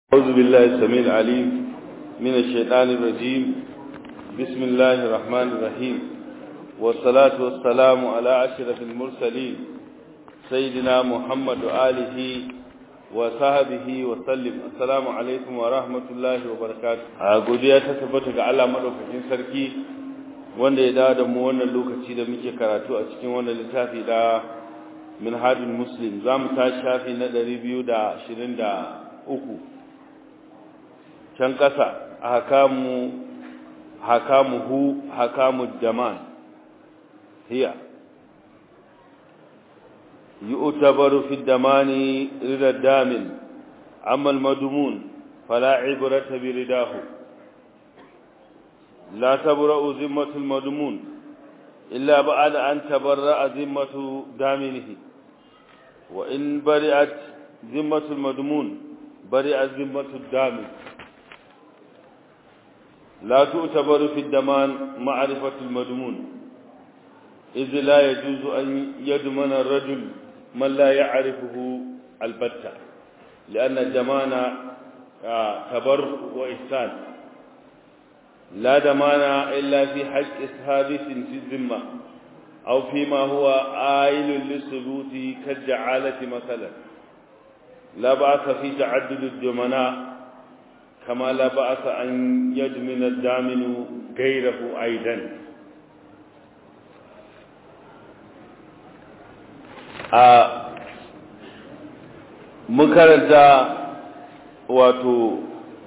أعوذ بالله السميع العليم من الشيطان الرجيم بسم الله الرحمن الرحيم والصلاة والسلام على أشرف المرسلين سيدنا محمد وآله وصحبه وسلم السلام عليكم ورحمة الله وبركاته godiya ta tabbata ga Allah madaukakin sarki wanda ya dawo da mu wannan lokaci da muke karatu a cikin wannan littafi da minhajul muslim zamu tashi shafi na 223 can ƙasa hakamu hakamuhu hakamu jaman hiya yu'tabaru fi damani rida damin amma al-madmun fala ibrata bi ridahu la tabra'u zimmatu al-madmun illa ba'da an tabarra'a zimmatu daminihi wa in bari'at zimmatu al-madmun bari'a zimmatu ad-damin لا تعتبر في الدمان معرفة المدمون إذ لا يجوز أن يدمن الرجل من لا يعرفه البتة لأن الدمان تبر وإحسان لا دمان إلا في حق حادث في الذمة أو فيما هو آيل للثبوت كالجعالة مثلا لا بأس في تعدد الدمناء كما لا بأس أن يدمن الدامن غيره أيضا makaranta wato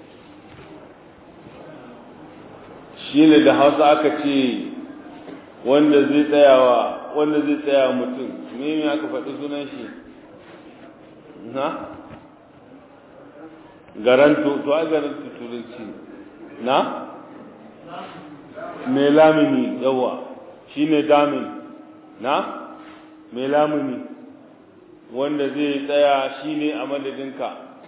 shi ne da hausa aka ce wanda zai tsayawa wanda zai tsaya mutum me aka faɗi sunan shi na? garanto to ai garanto turanci na mai lamini yawa shine damin na mai lamini wanda zai tsaya shine a madadinka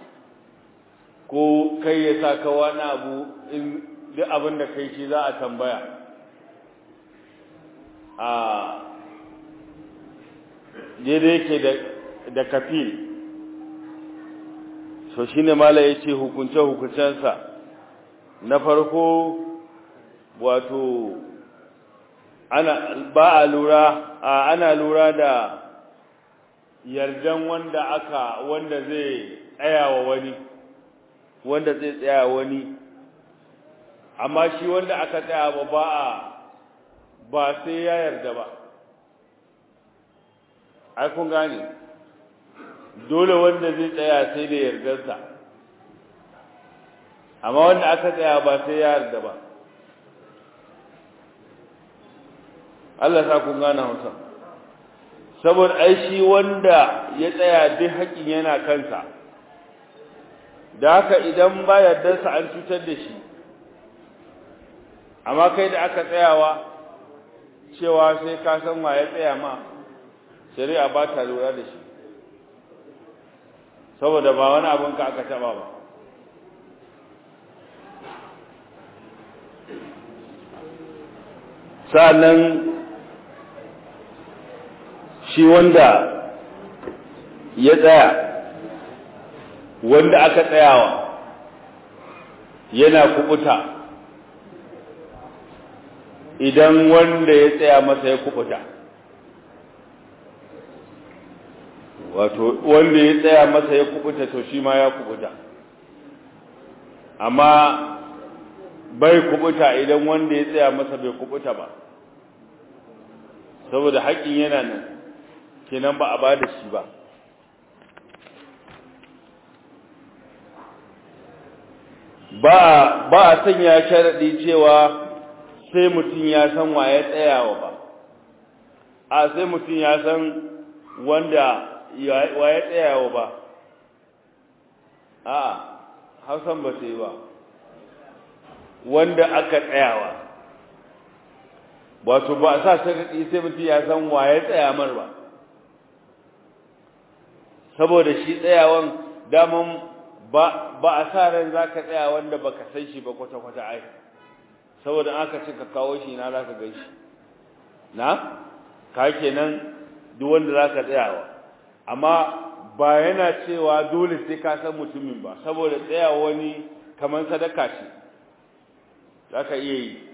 ko kai ya sa ka wani abu in duk abin da kai shi za a tambaya a daidai yake da kafil so shi ne mala ya ce hukunce-hukuncensa na farko wato ana ba a lura a ana lura da yardan wanda aka wanda zai tsaya wa wani wanda zai tsaya wani amma shi wanda aka tsaya ba ba a ba sai ya yarda ba ai kun gane dole wanda zai tsaya sai da yardarsa amma wanda aka tsaya ba sai ya yarda ba Allah sa kun gane hausa saboda ai shi wanda ya tsaya duk haƙin yana kansa da haka idan ba yardarsa an cutar da shi amma kai da aka tsayawa cewa sai ka san wa ya tsaya ma shari'a ba ta lura da shi saboda ba wani abin ka aka taba ba sa'annan shi wanda ya tsaya wanda aka tsayawa yana kubuta idan wanda ya tsaya masa ya kubuta wato wanda ya tsaya masa ya kubuta to shi ma ya kubuta amma bai kubuta idan wanda ya tsaya masa bai kubuta ba saboda haƙƙin yana nan kenan ba a ba da shi ba ba ba a sanya sharaɗi cewa sai mutum ya san wa ya tsayawa ba a sai mutum ya san wanda wa ya tsayawa ba a hausan ba sai ba wanda aka tsayawa wato ba sa sharaɗi sai mutum ya san wa ya tsaya mar ba saboda shi tsayawan daman ba ba a sa ran za ka tsaya wanda ba ka san shi ba kwata-kwata ai saboda aka ce ka kawo shi na za ka gan shi na ka kenan duk wanda za ka tsayawa amma ba yana cewa dole sai ka san mutumin ba saboda tsaya wani kamar sadaka ce za ka iya yi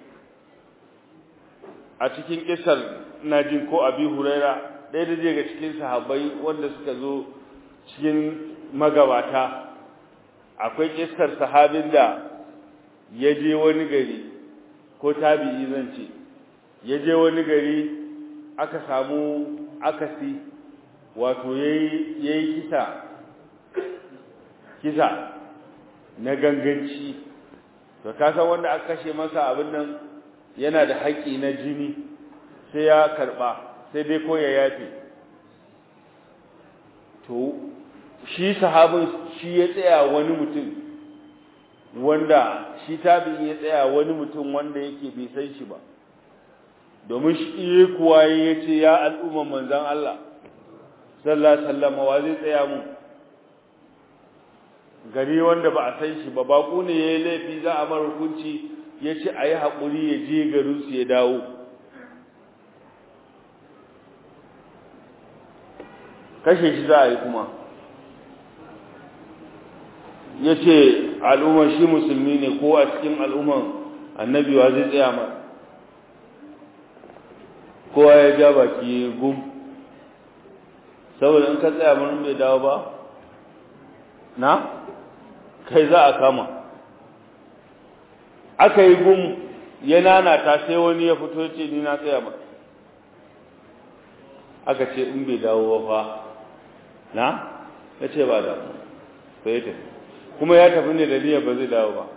a cikin kisar najin ko abi huraira ɗaya da daga cikin sahabbai wanda suka zo cikin magabata akwai kisar sahabin da ya je wani gari ko tabi'i zan ce ya je wani gari aka samu akasi wato ya yi kisa kisa na ganganci to kasan wanda aka kashe masa abin nan yana da haƙƙi na jini sai ya karɓa sai dai ko ya yafe to shi sahabin shi ya tsaya wani mutum wanda shi tabi'in ya tsaya wani mutum wanda yake bai san shi ba domin shi iya kuwa ya ce ya al'umman manzan Allah sallallahu alaihi wasallam wa zai tsaya mu gari wanda ba a san shi ba baƙo ne ya yi laifi za a mara hukunci ya ce a yi haƙuri ya je garinsu ya dawo kashe shi za a yi kuma ya ce al'ummar shi musulmi ne ko a cikin al'ummar annabi wa zai tsaya ma kowa ya ja baki gum saboda in ka tsaya mun bai dawo ba na kai za a kama aka yi gum ya nanata sai wani ya fito ce ni na tsaya ba aka ce in bai dawo ba fa na ya ce ba da sai ya tafi kuma ya tafi ne da niyyar ba zai dawo ba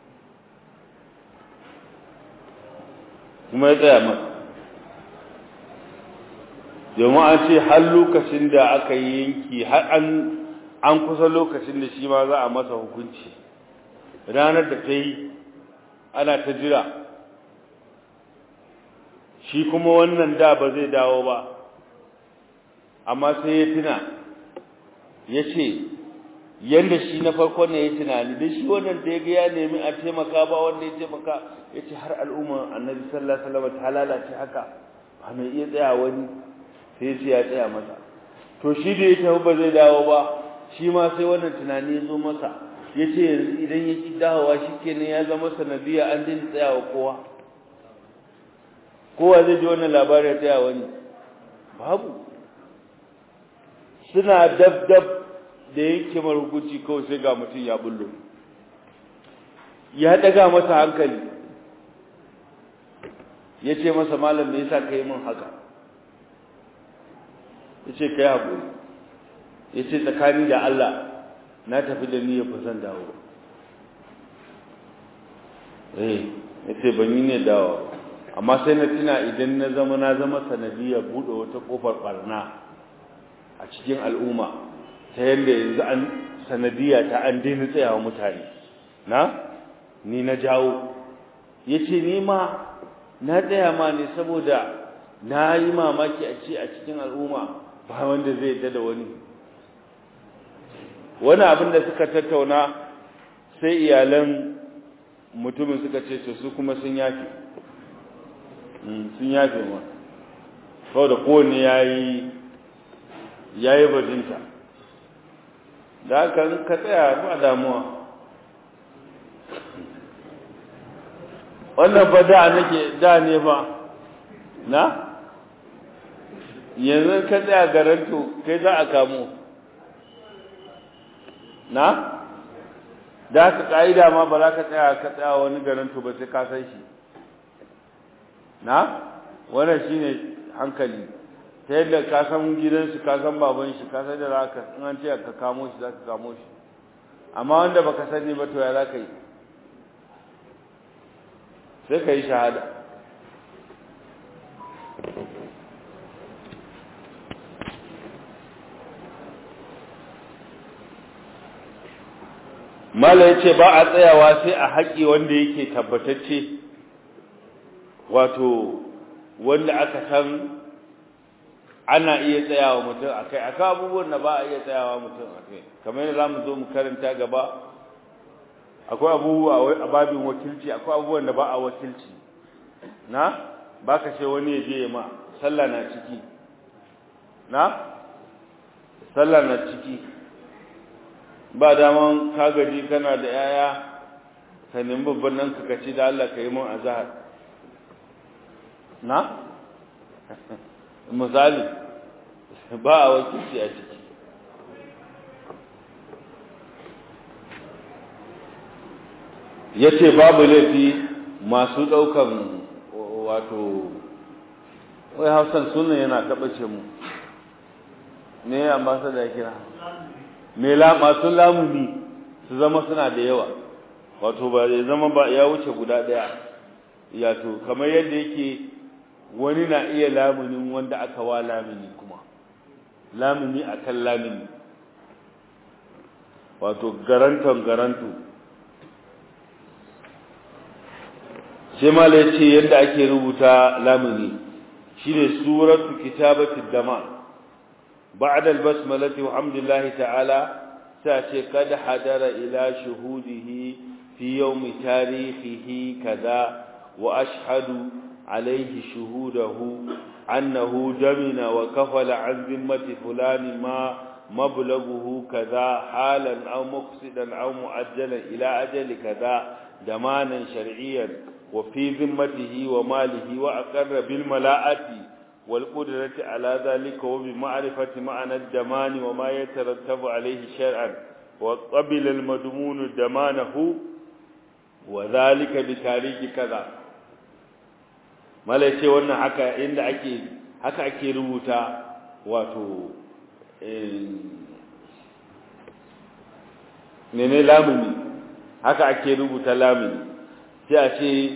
kuma ya tsaya masa domin an ce har lokacin da aka yi yanki har an an kusa lokacin da shi ma za a masa hukunci ranar da ta yi ana ta jira shi kuma wannan da ba zai dawo ba amma sai ya tuna ya ce yadda shi na farko ne ya tunani da shi wannan da ya ga ya nemi a taimaka ba wanda ya taimaka ya ce har al'umma annabi sallallahu alaihi wasallam ta lalace haka ba mai iya tsaya wani sai ce ya tsaya masa to shi da ya tafi ba zai dawo ba shi ma sai wannan tunani ya zo masa ya ce yanzu idan ya ki dawowa shi kenan ya zama sanadiyya an daina tsayawa kowa kowa zai ji wannan labarin ya tsaya wani babu suna dab dab da yanke mara hukunci kawai sai ga mutum ya bullo ya daga masa hankali ya ce masa malam me yasa ka yi min haka ya ce ka yi haƙuri ya ce tsakani da Allah na tafi da niyyar ba zan dawo ba eh ya ce ban yi ne dawo amma sai na tuna idan na zama na zama sanadiyar buɗe wata ƙofar ɓarna a cikin al'umma ta yadda yanzu an sanadiyya ta an daina tsayawa mutane na ni na jawo ya ce ni ma na tsaya ma ne saboda na yi mamaki a ce a cikin al'umma ba wanda zai yadda da wani wani abin da suka tattauna sai iyalan mutumin suka ce su kuma sun yafe sun yafe ma kawai da kowane ya yi ya yi bajinta da haka ka tsaya ba damuwa wannan ba da nake da ne ba na yanzu ka tsaya garanto kai za a kamo na da haka ka'ida ma ba za ka tsaya ka tsaya wani garanto ba sai ka san shi na wannan shine hankali ta yadda ka san gidansu ka san baban shi ka san da za ka in an ce ka kamo shi za ka kamo shi amma wanda baka sani ba to ya za ka yi sai ka yi shahada mala ya ce ba a tsayawa sai a haƙi wanda yake tabbatacce wato wanda aka san ana iya tsayawa mutum a kai akwai abubuwan da ba a iya tsayawa mutum a kai kamar yadda za mu zo mu karanta gaba akwai abubuwa a babin wakilci akwai abubuwan da ba a wakilci na ba ka ce wani ya je ma sallah na ciki na sallah na ciki ba daman ka gaji kana da yaya ka nemi babban nan ka kaci da Allah ka yi mun azhar na misali ba a wakilci a ciki ya ce babu laifi masu ɗaukan wato wai hausan suna yana taɓace mu ne ambasa da kira me masu lamuni su zama suna da yawa wato ba ya zama ba ya wuce guda ɗaya yato kamar yadda yake wani na iya lamunin wanda aka wa lamuni kuma lamuni akan lamuni wato garanton garanto sai mala yace yadda ake rubuta lamuni shine suratu kitabati dama ba'da al-basmalati wa hamdillahi ta'ala ta ce kad hadara ila shuhudihi fi yawmi tarihihi kaza wa ashhadu alayhi shuhudahu annahu jamina wa kafala an zimmati fulani ma مبلغه كذا حالا أو مقصدا أو مؤجلا إلى أجل كذا دمانا شرعيا وفي ذمته وماله وأقر بالملاءة والقدرة على ذلك وبمعرفة معنى الدمان وما يترتب عليه شرعا وقبل المدمون دمانه وذلك بتاريخ كذا malai ce wannan haka inda ake haka ake rubuta wato mene lamuni haka ake rubuta lamuni sai a ce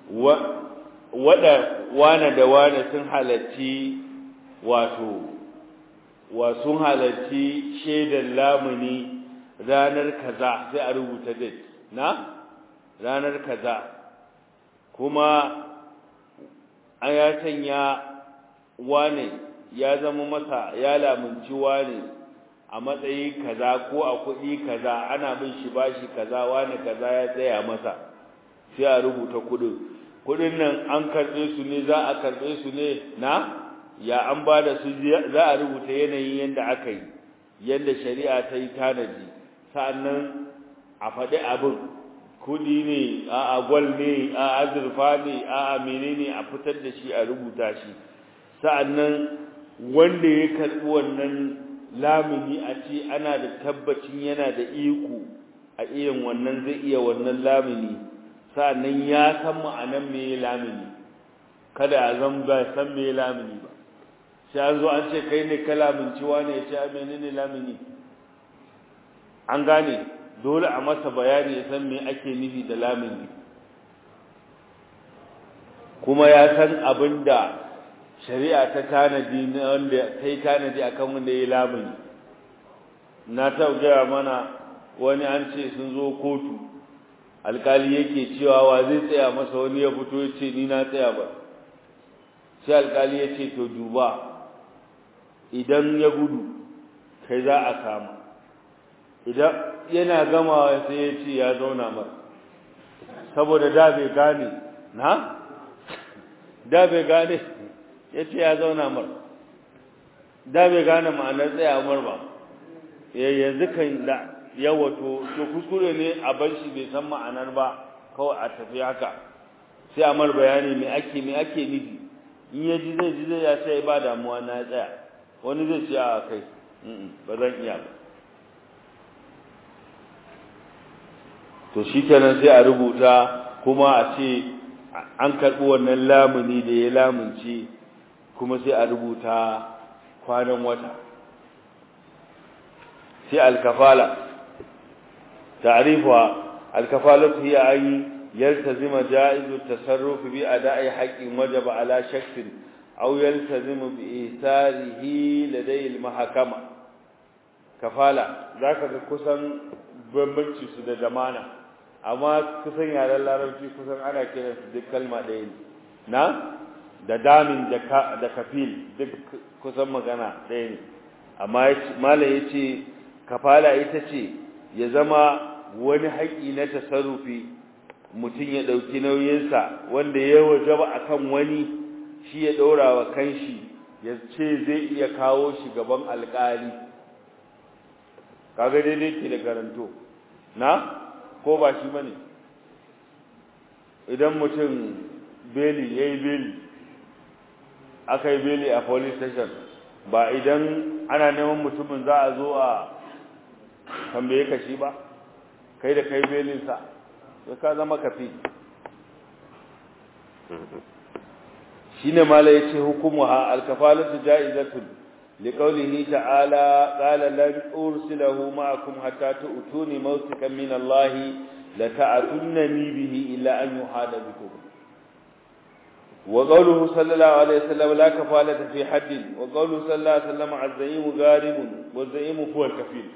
wada wane da wane sun halarci wato wa sun halarci shaidan lamuni ranar kaza sai a rubuta date na ranar kaza kuma an ya sanya wane ya zama masa ya lamunci wane a matsayi kaza ko a kuɗi kaza ana bin shi bashi kaza wane kaza ya tsaya masa sai a rubuta kuɗin kuɗin nan an karɓe su ne za a karɓe su ne na ya an ba da su za a rubuta yanayin yadda aka yi yadda shari'a ta yi tanadi sa'annan a faɗi abin kuɗi ne a agwal ne a azurfa ne a amene ne a fitar da shi a rubuta shi sa'annan wanda ya karɓi wannan lamuni a ce ana da tabbacin yana da iko a irin wannan zai iya wannan lamuni sa'annan ya san ma'anan me lamuni kada a zan ba san me lamuni ba sai an zo an ce kai ne ka lamunci wane ya ce a menene lamuni an gane dole a masa bayani ya san me ake nufi da lamuni kuma ya san abin da shari'a ta tanadi na wanda ta yi tanadi a kan wanda ya yi lamuni na ta gaya mana wani an ce sun zo kotu alkali yake cewa wa zai tsaya masa wani ya fito ya ce ni na tsaya ba sai alkali ya ce to duba idan ya gudu kai za a kama idan yana gamawa sai ya ce ya zauna mar saboda da bai gane na da bai gane ya ce ya zauna mar da bai gane ma'anar tsaya mar ba yanzu kan da yawa to to kuskure ne a bar shi bai san ma'anar ba kawai a tafi haka sai a mar bayani me ake me ake nufi in ya ji zai ji zai ya sai ba damuwa na tsaya wani zai ce a kai ba zan iya ba to shi kenan sai a rubuta kuma a ce an karɓi wannan lamuni da ya lamunce kuma sai a rubuta kwanan wata sai alkafala ta'rifuha alkafalatu hiya ay yaltazima jaizu tasarruf bi ada'i haqqin wajaba ala shakhsin aw yaltazimu bi isarihi ladai almahkama kafala zaka ga kusan bambanci su da zamana amma kusan yaren larabci kusan ana kiran su duk kalma ɗaya ne na da damin da kafil duk kusan magana ɗaya ne amma malam ya ce kafala ita ce ya zama wani haƙi na tasarrufi mutum ya ɗauki nauyinsa wanda ya wajaba a kan wani shi ya ɗora wa kanshi ya ce zai iya kawo shi gaban alƙali kaga daidai ke da garanto na ko ba shi bane idan mutum beli yayi beli aka yi beli a police station ba idan ana neman mutumin za a zo a tambaye ka shi ba kai da kai belinsa sai ka zama kafi shine mala yace hukumuha alkafalatu ja'izatun liqawlihi ta'ala qala lan ursilahu ma'akum hatta tu'tuni mawsikan min Allah la ta'tunani bihi illa an yuhada bikum wa qawluhu sallallahu alayhi wasallam la kafalata fi haddin wa qawluhu sallallahu alayhi wasallam az-zaim gharibun wa az-zaim huwa al-kafil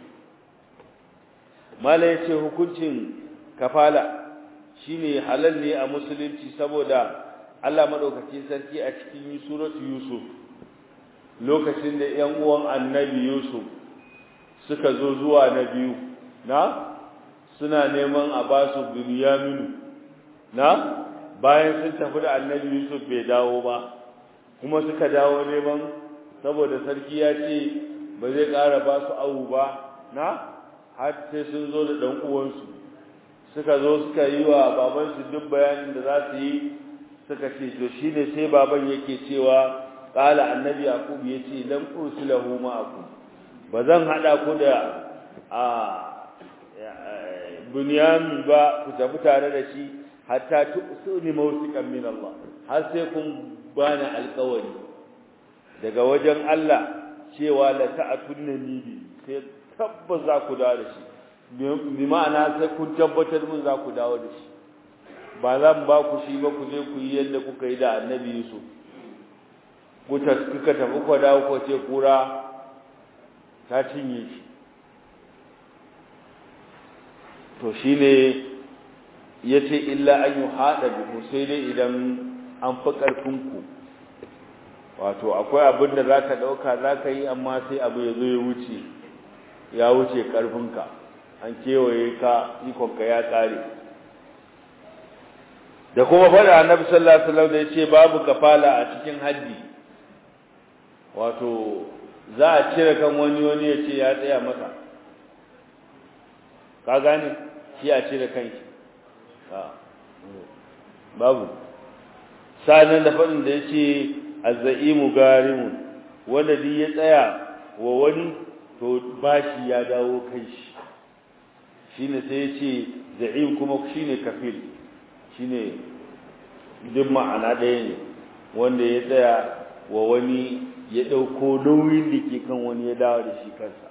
mala yace hukuncin kafala shine halal ne a musulunci saboda Allah madaukakin sarki a cikin suratu Yusuf lokacin da ƴan uwan Annabi Yusuf suka zo zuwa na biyu na suna neman a ba su Binyaminu na bayan sun tafi da Annabi Yusuf bai dawo ba kuma suka dawo neman saboda sarki ya ce ba zai ƙara ba su awu ba na har sai sun zo da ɗan uwansu suka zo suka yi wa babansu duk bayanin da za su yi suka ce to shine sai baban yake cewa qala annabi yaqub yace lam ursilahu ma'akum bazan hada ku da a bunyamin ba ku tafi tare da shi hatta tusuni mawsiqan min Allah har sai kun bani alƙawari daga wajen Allah cewa la ta'tunni bi sai tabbas za ku dawo da shi bi ma'ana sai kun tabbatar mun za ku dawo da shi ba zan ba ku shi ba ku je ku yi yadda kuka yi da annabi Yusuf kuka kuka tafi ku dawo ko ce kura ta cinye shi to shine yace illa an yuhada biku sai dai idan an fi karfin ku wato akwai abin da zaka dauka zaka yi amma sai abu ya zo ya wuce ya wuce karfinka an kewaye ka ikonka ya tsare da kuma faɗa annabi sallallahu alaihi wasallam da yace babu kafala a cikin haddi wato za a cire kan wani wani ya ce ya tsaya masa ka gane shi a cire kanki babu sanan da faɗin da yace azzaimu garimun wanda duk ya tsaya wa wani to bashi ya dawo kai shi shine sai yace za'im kuma shine kafil shine duk ma'ana ɗaya ne wanda ya tsaya wa wani ya ɗauko nauyin da ke kan wani ya dawo da shi kansa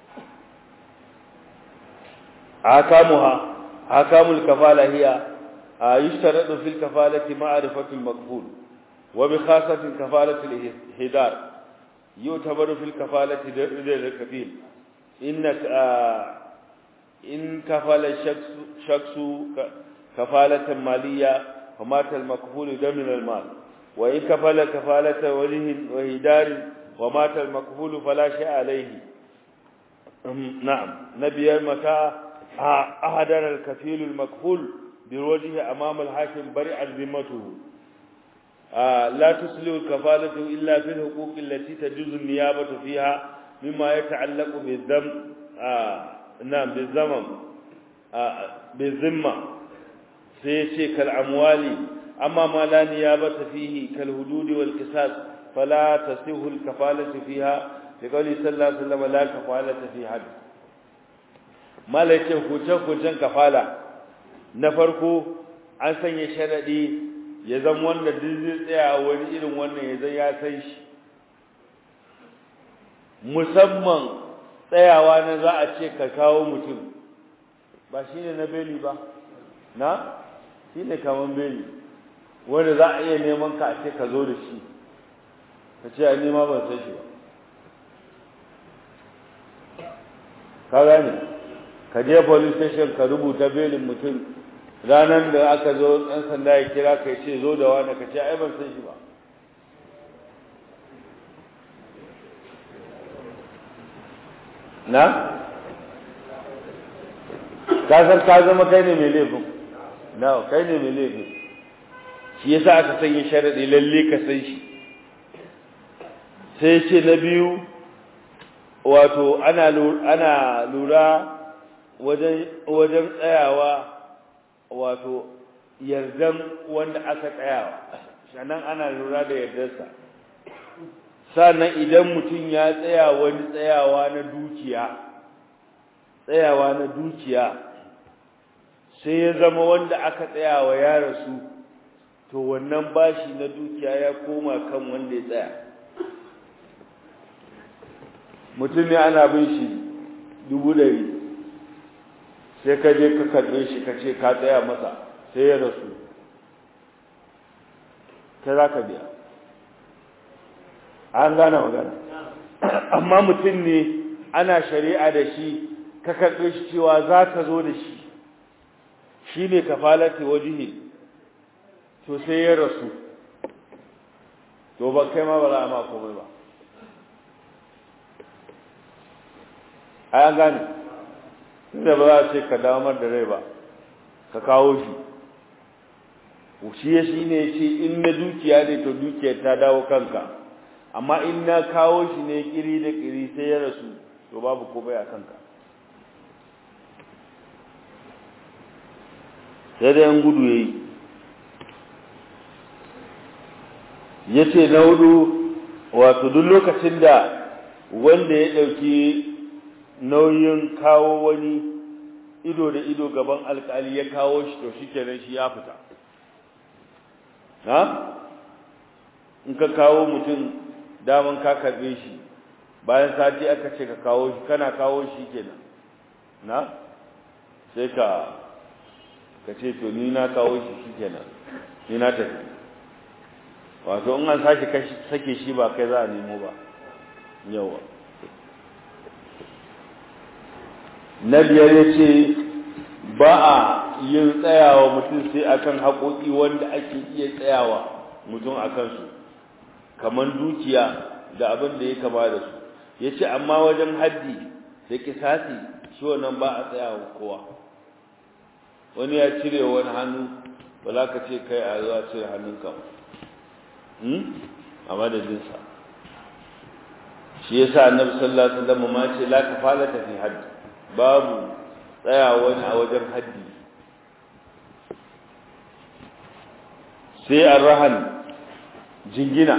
akamuha akamul kafala hiya yushtaradu fil kafalati ma'rifatul maqbul wa bi khasatin kafalatil hidar yutabaru fil kafalati da kafil innaka in kafala shaksu kafalatan maliyya فمات المكفول دم المال وإن كفل كفالة وله وهدار ومات المكفول فلا شيء عليه نعم نبي متى أهدر الكفيل المكفول بوجهه أمام الحاكم برئ ذمته لا تسلو الكفالة إلا في الحقوق التي تجوز النيابة فيها مما يتعلق بالذم نعم بالذمم بالذمة sai ce kal amwali amma ma la niyabata fihi kal hudud wal qisas fala tasihu al kafalatu fiha bi qawli sallallahu alaihi wasallam la kafalata fi had malaka huce hucen kafala na farko an sanya sharadi ya zama wanda duk zai tsaya wani irin wannan ya zai ya san shi musamman tsayawa na za a ce ka kawo mutum ba shine na beli ba na shi ne kaman beli wanda za a iya neman ka a ce ka zo da shi ka ce a nema ban san shi ba ka gane ka je police station ka rubuta belin mutum ranar da aka zo ɗan sanda ya kira ka ce zo da wani ka ce ai ban san shi ba na ka san ka zama kai ne mai laifin na kai ne mai laifin shi yasa aka sanya sharadi lalle ka san shi sai ce na biyu wato ana ana lura wajen wajen tsayawa wato yardan wanda aka tsayawa sannan ana lura da yardarsa sannan idan mutum ya tsaya wani tsayawa na dukiya tsayawa na dukiya sai ya zama wanda aka tsayawa ya rasu to wannan bashi na dukiya ya koma kan wanda ya tsaya mutum ne ana bin shi dubu ɗari sai ka je ka karɓe shi ka ce ka tsaya masa sai ya rasu ta za ka biya an gane magana amma mutum ne ana shari'a da shi ka karɓe shi cewa za ka zo da shi shi ne kafalati wajihi to sai ya rasu to ba kai ma ba za a ma komai ba a yan gane tunda ba za a ce ka damar da rai ba ka kawo shi shi ya shi ne ce in na dukiya ne to dukiyar ta dawo kanka amma in na kawo shi ne kiri da kiri sai ya rasu to babu komai a kanka sai da yan gudu ya yi ya ce na hudu wato duk lokacin da wanda ya ɗauki nauyin kawo wani ido da ido gaban alkali ya kawo shi to shi kenan shi ya fita ha in ka kawo mutum daman ka karbe shi bayan sati aka ce ka kawo shi kana kawo shi kenan na sai ka ka ce to ni na kawo shi shi kenan ni na tafi wato in an sake sake shi ba kai za a nemo ba yawa na biyar ya ce ba a yin tsayawa mutum sai akan haƙoƙi wanda ake iya tsayawa mutum a kansu kamar dukiya da abin da ya kama da su ya ce amma wajen haddi da kisasi shi wannan ba a tsayawa kowa wani ya cire wani hannu ba za ka ce kai a zuwa cire hannunka a madadinsa shi ya sa annabi sallallahu alaihi wasallam ma ce la kafalata fi haddi babu tsaya wani a wajen haddi sai arrahan jingina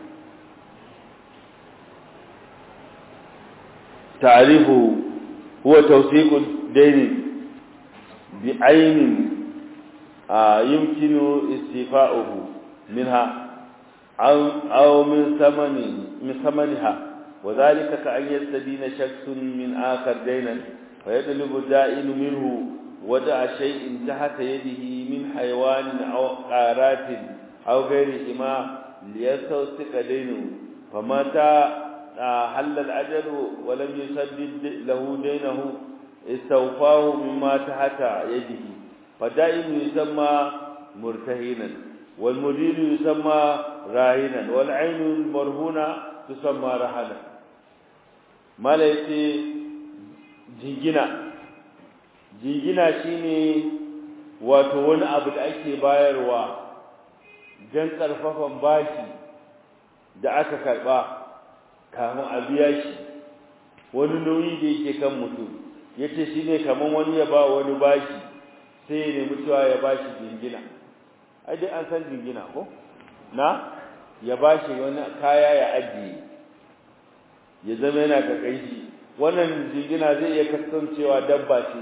ta'rifu huwa tawsiqu dayn bi aynin yumkinu istifa'uhu minha aw aw min thamani min thamaniha وذلك كأن يستدين شخص من آخر دينا فيطلب الدائن منه ودع شيء تحت يده من حيوان أو قارات أو غيرهما ليستوثق دينه فمتى حل الأجل ولم يسدد له دينه استوفاه مما تحت يده فدائن يسمى مرتهنا والمدير يسمى راهنا والعين المرهونة تسمى رهنا mala yace jingina jingina shine wato wani abu da ake bayarwa don karfafan bashi da aka karba kafin a biya shi wani nauyi da yake kan mutum yace shine kaman wani ya ba wani bashi sai ya nemi cewa ya bashi jingina ai dai an san jingina ko na ya bashi wani kaya ya ajiye ya zama yana ga kaishi wannan jingina zai iya kasancewa dabba ce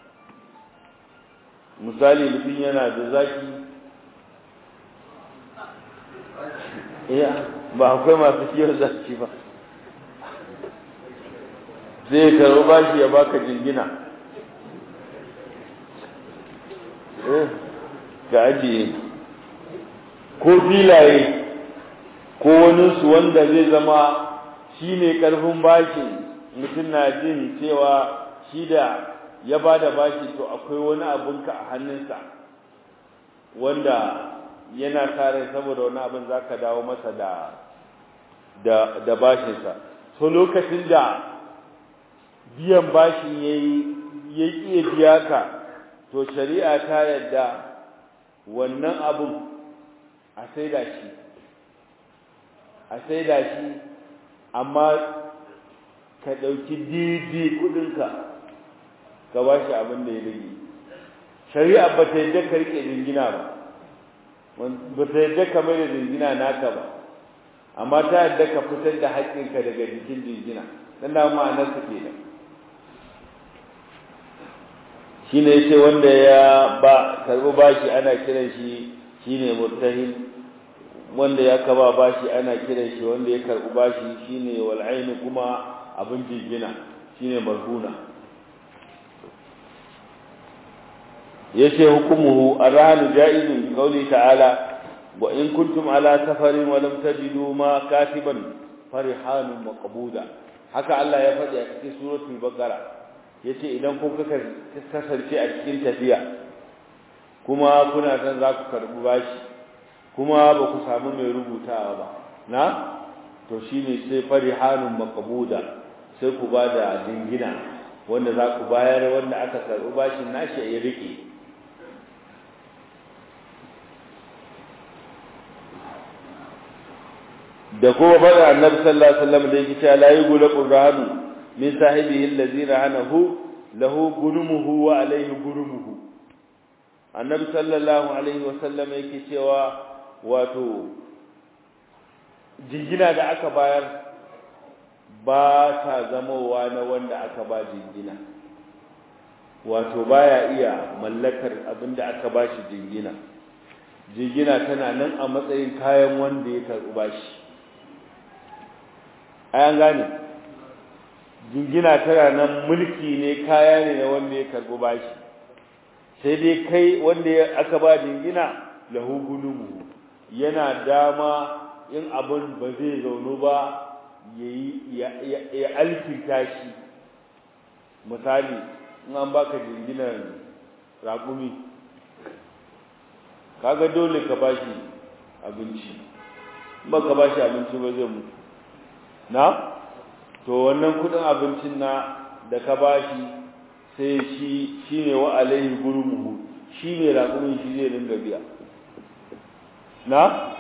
misali mutum yana da zaki iya ba akwai masu kiyon zaki ba zai karo bashi ya baka jingina eh ga ajiye ko filaye ko waninsu wanda zai zama shi ne ƙarfin bashi mutum na jin cewa shi da ya ba da bashi to akwai wani abinka a hannunsa wanda yana kare saboda wani abin za ka dawo masa da da da bashinsa so lokacin da biyan bashin ya yi ya iya biya ka to shari'a ta yadda wannan abin a saida shi a saida shi amma ka ɗauki daidai kuɗinka ka ba shi abin da ya rage shari'a ba ta yadda ka riƙe jingina ba ba ta yadda ka mai da jingina naka ba amma ta yadda ka fitar da haƙƙinka daga jikin jingina dan da ma'anar su kenan shine yace wanda ya ba karbi bashi ana kiran shi shine murtahin wanda ya kaba bashi ana kiran shi wanda ya karbi bashi shine wal ainu kuma abin jingina shine marhuna yace hukumuhu arhanu jaizun bi qawli ta'ala wa in kuntum ala safarin wa lam tajidu ma katiban farihanun maqbuda haka Allah ya faɗi a cikin suratul baqara yace idan kun kasance a cikin tafiya kuma kuna san za ku karbi bashi kuma ba ku samu mai rubutawa ba na to shine sai farihanun maqbuda sai ku ba da dingina wanda za ku bayar wanda aka karbi bashin nashi ya rike da kuma faɗa annabi sallallahu alaihi wasallam da yake cewa la yughla qur'anu min sahibihi allazi rahanahu lahu gurumuhu wa alayhi gurumuhu annabi sallallahu alaihi wasallam yake cewa wato jingina da aka bayar ba ta zamowa na wanda aka ba jingina wato baya iya mallakar abinda aka ba shi jingina jingina tana nan a matsayin kayan wanda ya karɓi bashi ayan gane jingina tana nan mulki ne kaya ne na wanda ya karɓi bashi sai dai kai wanda aka ba jingina lahu gulumu yana dama in abin ba zai zaunu ba ya alkinta shi misali in an baka jinginan raƙumi kaga dole ka bashi abinci ba ka bashi abinci ba zai mutu na to wannan kudin abincin na da ka bashi sai shi shine wa alaihi gurmuhu shine raƙumin shi zai dinga biya na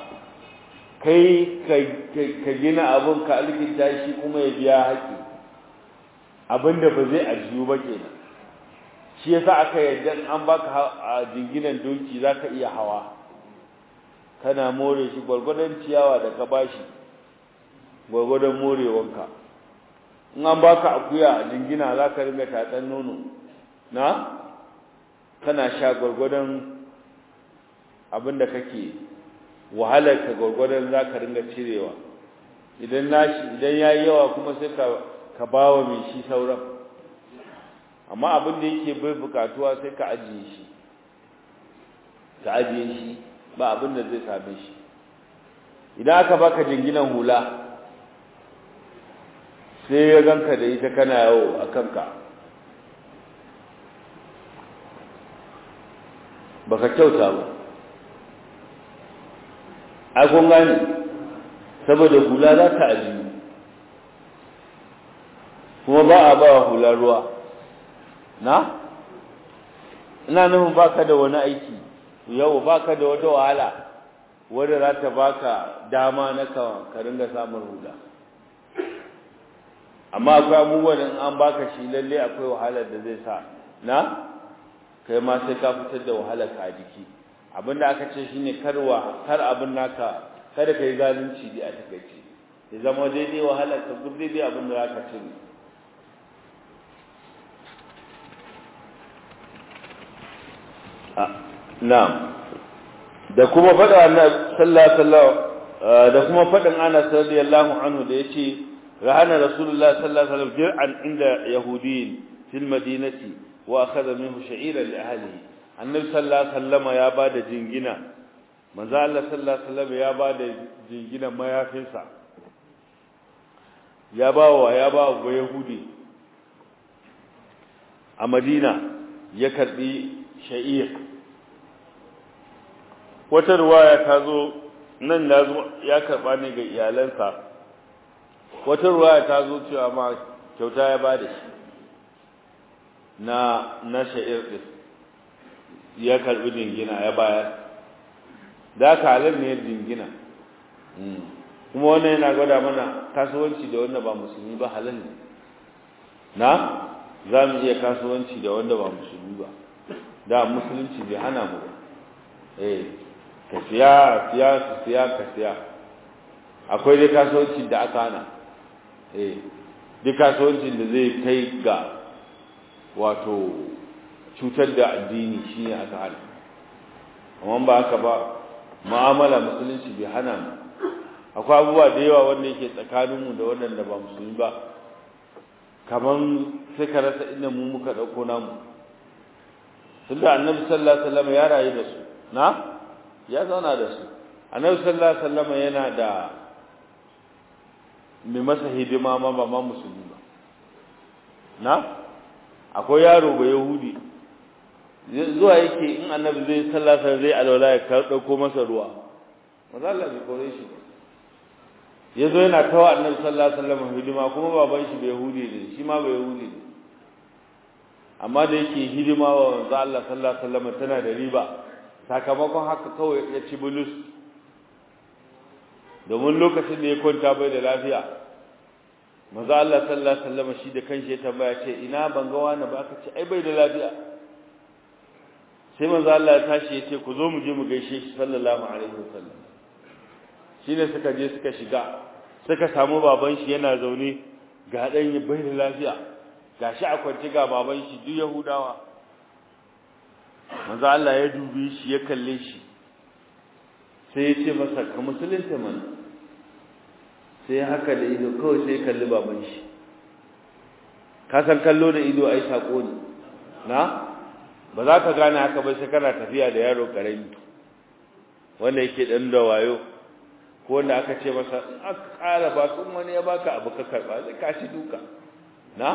kai ka gina abun ka alkinta shi kuma ya biya haƙi abinda ba zai ajiyu ba kenan shi yasa aka yarda an baka a jinginan doki zaka iya hawa kana more shi gwargwadon ciyawa da ka bashi gwargwadon morewanka in an baka akuya a jingina za ka ringa tatsan nono na kana sha gwargwadon abinda kake wahalar ka gwargwadon za ka ringa cirewa idan nashi idan yayi yawa kuma sai ka ka bawa mai shi sauran amma abin da yake bai bukatuwa sai ka ajiye shi ka ajiye shi ba abin da zai same shi idan aka baka jinginan hula sai ya ganka da ita kana yawo a kanka baka kyauta ba ai kun gane saboda hula za ta ajiyu kuma ba a ba hula ruwa na ina nufin baka da wani aiki yau baka da wata wahala wadda za ta baka dama na ka ringa samun hula amma akwai abubuwan in an baka shi lalle akwai wahalar da zai sa na kai ma sai ka fitar da wahalar ka a jiki abinda aka ce shine karwa kar abin naka kada kai zalunci da a takaice ya zama daidai wahalar ka duk daidai abin da zaka ci na'am da kuma faɗa annabi sallallahu alaihi da kuma faɗin Anas radiyallahu anhu da yace rahana rasulullah sallallahu alaihi wasallam jir'an inda yahudiyyin fil madinati wa akhadha minhu sha'iran li ahlihi annabi sallallahu alaihi wasallam ya bada jingina manzo Allah sallallahu alaihi wasallam ya bada jingina mayafinsa ya bawa ya bawa yahudi a Madina ya karbi sha'ir wata ruwaya ta zo nan ya karba ne ga iyalansa wata ruwaya ta zo cewa ma kyauta ya bada shi na na sha'ir din ya karbi dingina ya bayar da ka halin ne dingina kuma wannan yana gwada mana kasuwanci da wannan ba musulmi ba halal ne na za mu iya kasuwanci da wanda ba musulmi ba da musulunci bai hana mu eh ka siya siya ka siya ka siya akwai dai kasuwanci da aka hana eh duk kasuwancin da zai kai ga wato cutar da addini shine aka hana amma ba haka ba mu'amala musulunci bai hana mu akwai abubuwa da yawa wanda yake tsakaninmu da waɗanda ba musulmi ba kaman sai ka rasa inda mu muka ɗauko namu tunda annabi sallallahu alaihi wasallam ya rayu da su na ya zauna da su annabi sallallahu alaihi wasallam yana da mai masa hidima ma ba ma musulmi ba na akwai yaro ba yahudi zuwa yake in annabi zai sallasa zai alwala ya dauko masa ruwa maza Allah bai kore shi ya zo yana kawo annabi sallallahu alaihi wasallam hidima kuma baban shi bai yahudi ne shi ma bai yahudi ne amma da yake hidima wa manzo Allah sallallahu alaihi wasallam tana da riba sakamakon haka kawai ya ci bulus domin lokacin da ya kwanta bai da lafiya manzo Allah sallallahu alaihi wasallam shi da kanshi ya tambaya ce ina ban ga wani ba aka ce ai bai da lafiya sai manzo Allah ya tashi ya ce ku zo mu je mu gaishe shi sallallahu alaihi wasallam shine suka je suka shiga suka samu baban shi yana zaune ga dan bai da lafiya gashi a kwance ga baban shi duk yahudawa manzo Allah ya dubi shi ya kalle shi sai ya ce masa ka musulunta mana sai haka da ido kawai sai kalli baban shi ka san kallo da ido ai sako ne na ba za ka gane haka ba sai kana tafiya da yaro karami wanda yake dan da wayo ko wanda aka ce masa aka ƙara ba kun wani ya baka abu ka karba sai ka shi duka na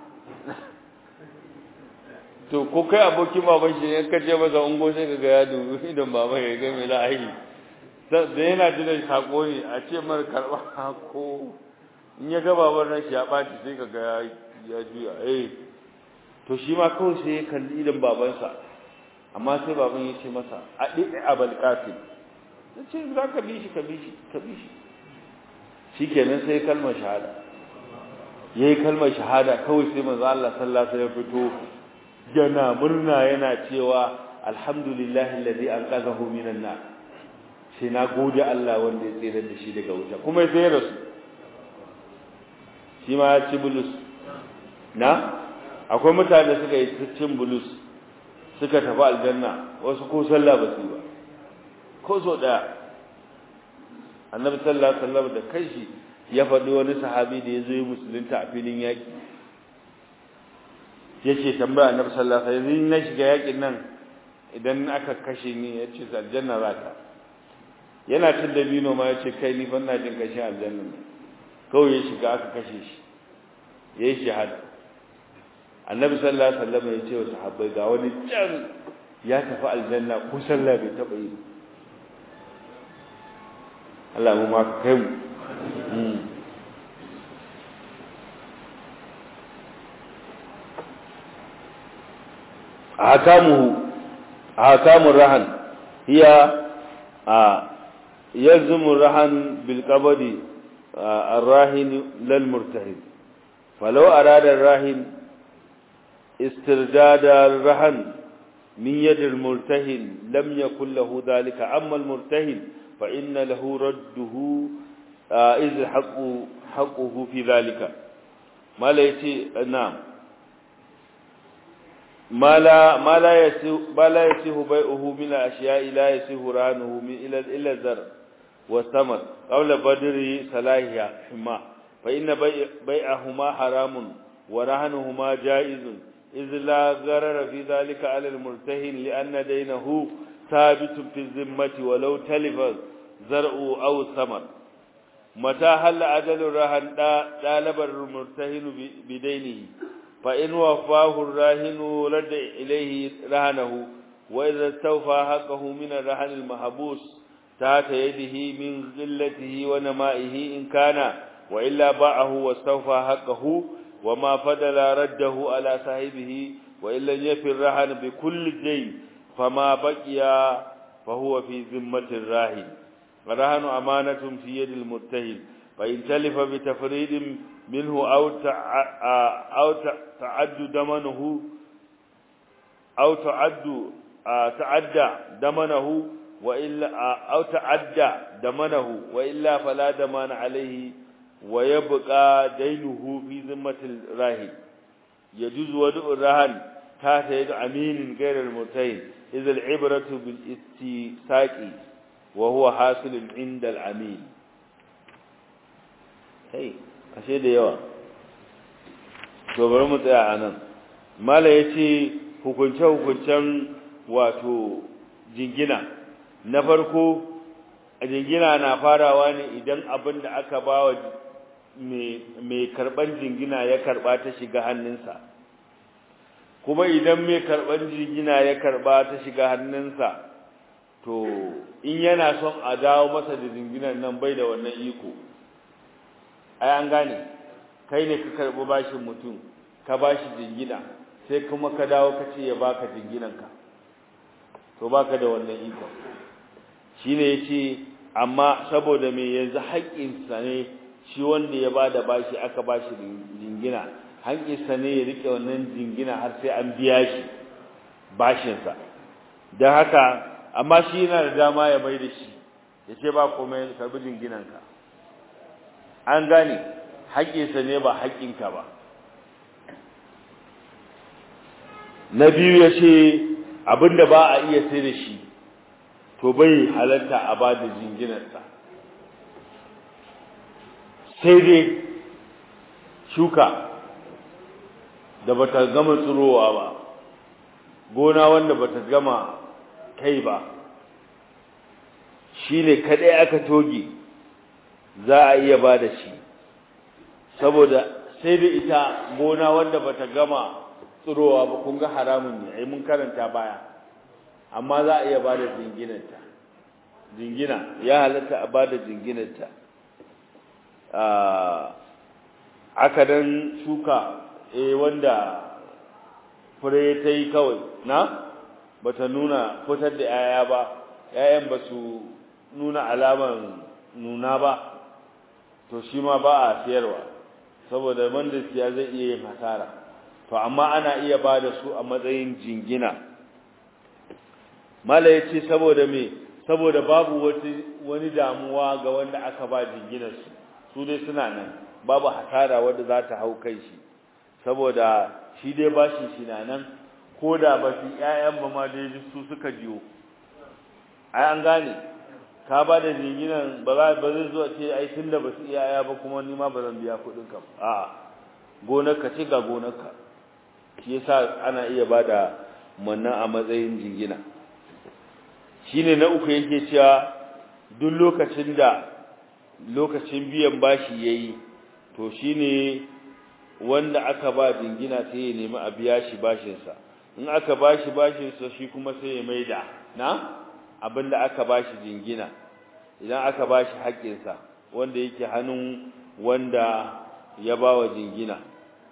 to ko kai abokin baban shi ne ka ce masa ungo sai ka ga ya dubi idan baban ya ga me za a yi da yana jin sako ne a ce mar karba ko in ya ga baban nan shi ya ɓaci sai ka ga ya juya eh to shi ma kawai sai ya kalli idan babansa amma sai baban ya ce masa a ɗiɗi abal qatil ya ce za ka bi shi ka bi shi ka bi shi shikenan sai kalmar shahada yayi kalmar shahada kawai sai manzo Allah sallallahu alaihi wasallam fito yana murna yana cewa alhamdulillahi alladhi anqadhahu minan nar sai na gode Allah wanda ya tsere da shi daga wuta kuma sai ya rasu shi ma ya ci bulus na akwai mutane suka yi cin bulus suka tafi aljanna wasu ko sallah ba su ba ko so daya annabi sallallahu alaihi wasallam da kanshi ya faɗi wani sahabi da ya zo yi musulunta a filin yaƙi ya ce tambaya annabi sallallahu alaihi wasallam na shiga yaƙin nan idan aka kashe ni ya ce aljanna za ka yana cin dabino ma ya ce kai ni ban na jin kashin aljanna ne kawai ya shiga aka kashe shi ya yi shahada annabi sallallahu alaihi wasallam ya ce wa sahabbai ga wani can ya tafi aljanna ko sallah bai taba yi Allah mu ma kai mu ahkamuhu ahkamur rahan hiya يلزم الرهن بالقبض الراهن للمرتهن فلو أراد الراهن استرداد الرهن من يد المرتهن لم يكن له ذلك أما المرتهن فإن له رده إذ حق حقه في ذلك ما لا يتي نعم ما لا ما لا يسه ما لا يسه بيعه من الأشياء لا يسه رهنه من إلى إلى الزرع والثمر قبل بدر صلاحها حما فإن بيع بيعهما حرام ورهنهما جائز إذ لا غرر في ذلك على المرتهن لأن دينه ثابت في الذمة ولو تلف زرع أو ثمر متى هل أجل الرهن طالب المرتهن بدينه فإن وفاه الراهن رد إليه رهنه وإذا استوفى حقه من الرهن المحبوس تحت يده من ذلته ونمائه إن كان وإلا باعه واستوفى حقه وما فضل رده على صاحبه وإن لم يفي الرهن بكل دين فما بقي فهو في ذمة الراهن الرهن أمانة في يد المتهم فإن تلف بتفريد منه أو أو تعد دمنه أو تعد تعدى دمنه وإلا أو تعدى دمنه وإلا فلا دمان عليه ويبقى دينه في ذمة الراهن يجوز ودع الرهن تحت يد أمين غير المرتهن إذا العبرة بالاستساق وهو حاصل عند العميل هي ashe da yawa to bari mu tsaya anan mala yace hukunce hukuncen wato jingina na farko a jingina na farawa ne idan abin da aka bawa mai karban jingina ya karba ta shiga hannunsa kuma idan mai karban jingina ya karba ta shiga hannunsa to in yana son a dawo masa da jinginan nan bai da wannan iko ai an gane kai ne ka karbi bashin mutum ka bashi jingina sai kuma ka dawo ka ce ya baka jinginanka to baka da wannan iko shine yace amma saboda me yanzu haƙƙin sa ne shi wanda ya bada bashi aka bashi jingina haƙƙin sa ne ya rike wannan jingina har sai an biya shi bashin sa dan haka amma shi yana da dama ya bai da shi yace ba komai karbi jinginanka an gane haƙƙinsa ne ba haƙƙinka ba na biyu ya ce abinda ba a iya sai da shi to bai halatta a ba da jinginarsa sai dai shuka da bata gama tsirowa ba gona wanda bata gama kai ba shi ne kaɗai aka toge za a iya ba da shi saboda sai da ita gona wanda bata gama tsirowa ba kun ga haramun ne ai mun karanta baya amma za a iya ba da jinginanta jingina ya halatta a ba da jinginanta aka dan shuka eh wanda fure ta yi kawai na bata nuna fitar da 'ya'ya ba 'ya'yan ba su nuna alaman nuna ba to shi ma ba a siyarwa saboda wanda siya zai iya yin hasara to amma ana iya ba da su a matsayin jingina mala ya ce saboda me saboda babu wani damuwa ga wanda aka ba jinginar su su dai suna nan babu hasara wanda za ta hau kai shi saboda shi dai bashin shi na nan ko da ba su ƴaƴan ba ma dai su suka jiyo ai an gane ka ba da jinginan ba za ba zai zo ce ai tunda ba su iyaya ba kuma ni ma ba zan biya kuɗin ka a gonarka ce ga gonarka shi yasa ana iya ba da mannan a matsayin jingina shine na uku yake cewa duk lokacin da lokacin biyan bashi yayi to shine wanda aka ba jingina sai ya nemi a biya shi bashinsa in aka bashi bashinsa shi kuma sai ya maida na abinda aka bashi jingina idan aka bashi haƙƙinsa wanda yake hannun wanda ya bawa jingina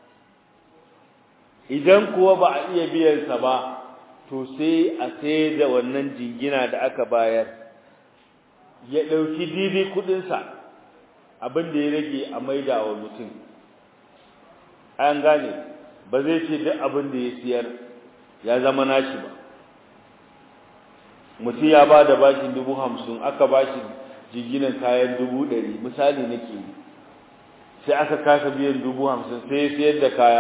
idan kuwa ba a iya biyansa ba to sai a sai da wannan jingina da aka bayar ya ɗauki daidai kuɗinsa abinda ya rage a maida wa mutum an gane ba zai ce duk abin da ya siyar ya zama nashi ba mutum ya ba da bashin dubu hamsin aka bashi jiginan kayan dubu ɗari misali nake yi sai aka kasa biyan dubu hamsin sai ya siyar da kaya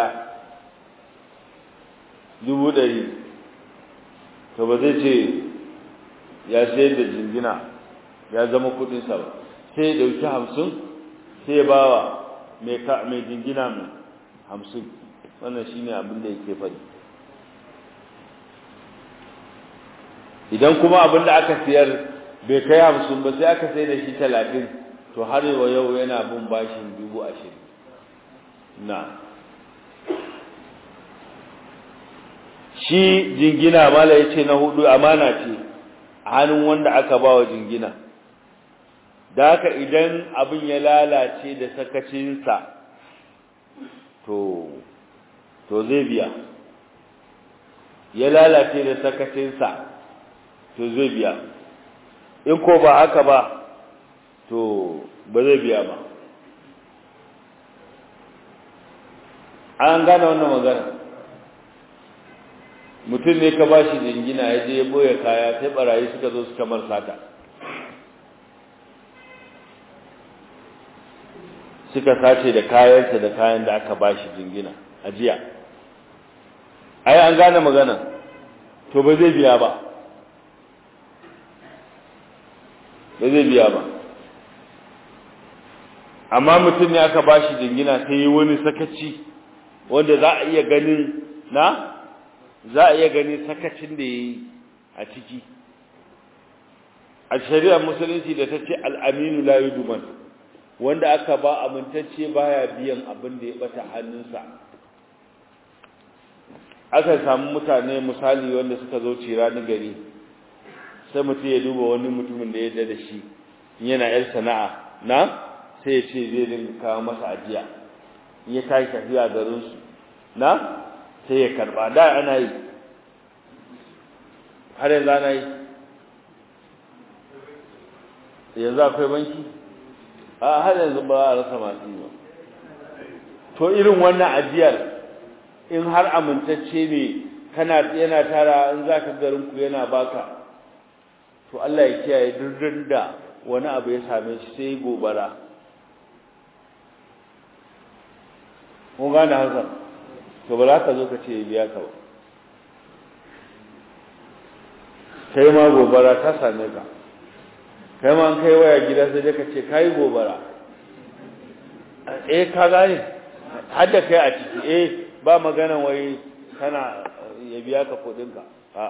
dubu ɗari to ba zai ce ya siyar da jingina ya zama kuɗinsa ba sai ya ɗauki hamsin sai ya ba wa mai jingina mai hamsin wannan shine abin da yake faɗi idan kuma abin da aka siyar bai kai hamsin ba sai aka sai da shi talatin to har wa yau yana bin bashin dubu ashirin na shi jingina mala ya ce na hudu amana ce a hannun wanda aka ba wa jingina da haka idan abin ya lalace da sakacinsa to to zai biya ya lalace da sakacinsa to zai biya in ko ba haka ba to ba zai biya ba an gane wannan magana mutum ne ka ba shi jingina ya je ya boye kaya sai barayi suka zo suka mar sata suka sace da kayansa da kayan da aka ba shi jingina a jiya ai an gane magana to ba zai biya ba ba zai biya ba amma mutum ne aka ba shi jingina sai yi wani sakaci wanda za a iya ganin na za a iya gani sakacin da ya yi a ciki a shari'ar musulunci da ta ce al'aminu la yi duman wanda aka ba amintacce baya biyan abin da ya bata hannunsa aka samu mutane misali wanda suka zo cira ni gari sai mutum ya duba wani mutumin da ya da shi yana yar sana'a na sai ya ce zai dinga kawo masa ajiya in ya tashi tafiya garinsu na sai ya karba da ana yi har yanzu ana yi yanzu akwai banki a har yanzu ba a rasa masu yi ba to irin wannan ajiyar in har amintacce ne kana yana tara in za ka garinku yana baka to Allah ya kiyaye durdun da wani abu ya same shi sai gobara kun gane haka to ba za ka zo ka ce biya ka ba kai ma gobara ta same ka kai ma an kai waya gida sai dai ka ce kai gobara eh ka gane har da kai a ciki eh ba magana wai kana ya biya ka kudin ka a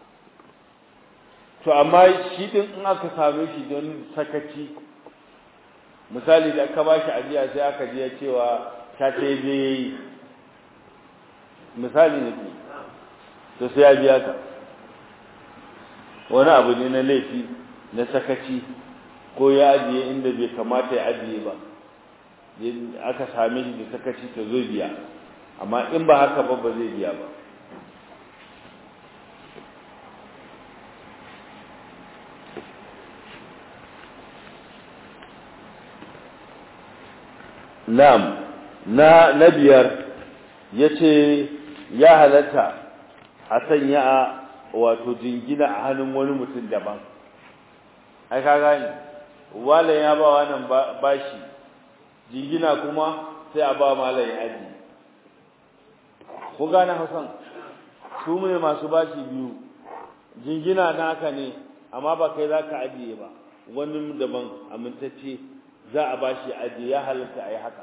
to amma shi din in aka same shi don sakaci misali da aka bashi ajiya sai aka je cewa ta ce je yi misali ne to sai ya biya ka wani abu ne na laifi na sakaci ko ya ajiye inda bai kamata ya ajiye ba aka same shi da sakaci ta zo biya amma in ba haka ba ba zai biya ba Na'am na na biyar yace ya halatta a sanya wato jingina a hannun wani mutum daban ai ka gani wala ya ba wannan bashi jingina kuma sai a ba malam ya aji ko gane Hausan su ne masu bashi biyu jingina naka ne amma ba kai zaka ajiye ba wani daban amintacce za a bashi ajiye ya halatta a yi haka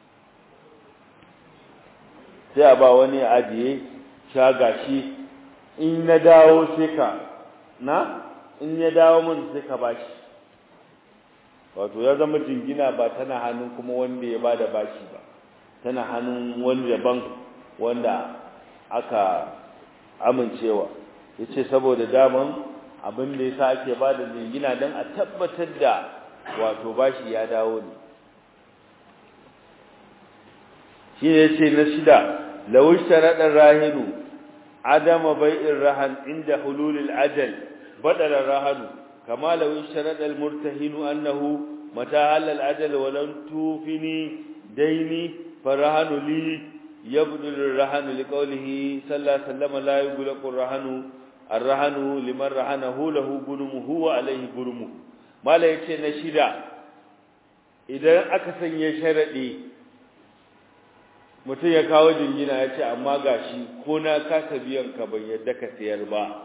sai a ba wani ajiye shaga shi in na dawo sai ka na in ya dawo min sai ka bashi wato ya zama jingina ba tana hannun kuma wanda ya bada bashi ba tana hannun wani daban wanda aka amincewa yace saboda daman abin da yasa ake bada jingina dan a tabbatar da wato bashi ya dawo ne shi ne yace na shida law sharada rahinu adama bai'ir rahan inda hululil ajal badala rahanu kama law sharada al murtahinu annahu mata halal ajal wa lam tufini daini farahanu li yabdul rahanu liqawlihi sallallahu alaihi wasallam la yughlaqu rahanu arrahanu liman rahanahu lahu gurmuhu wa alaihi gurmuhu mala yace na shida idan aka sanya sharadi mutum ya kawo jingina ya ce amma gashi ko na kasa biyan ka ban yadda ka sayar ba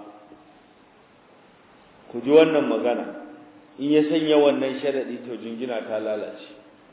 ku ji wannan magana in ya sanya wannan sharadi to jingina ta lalace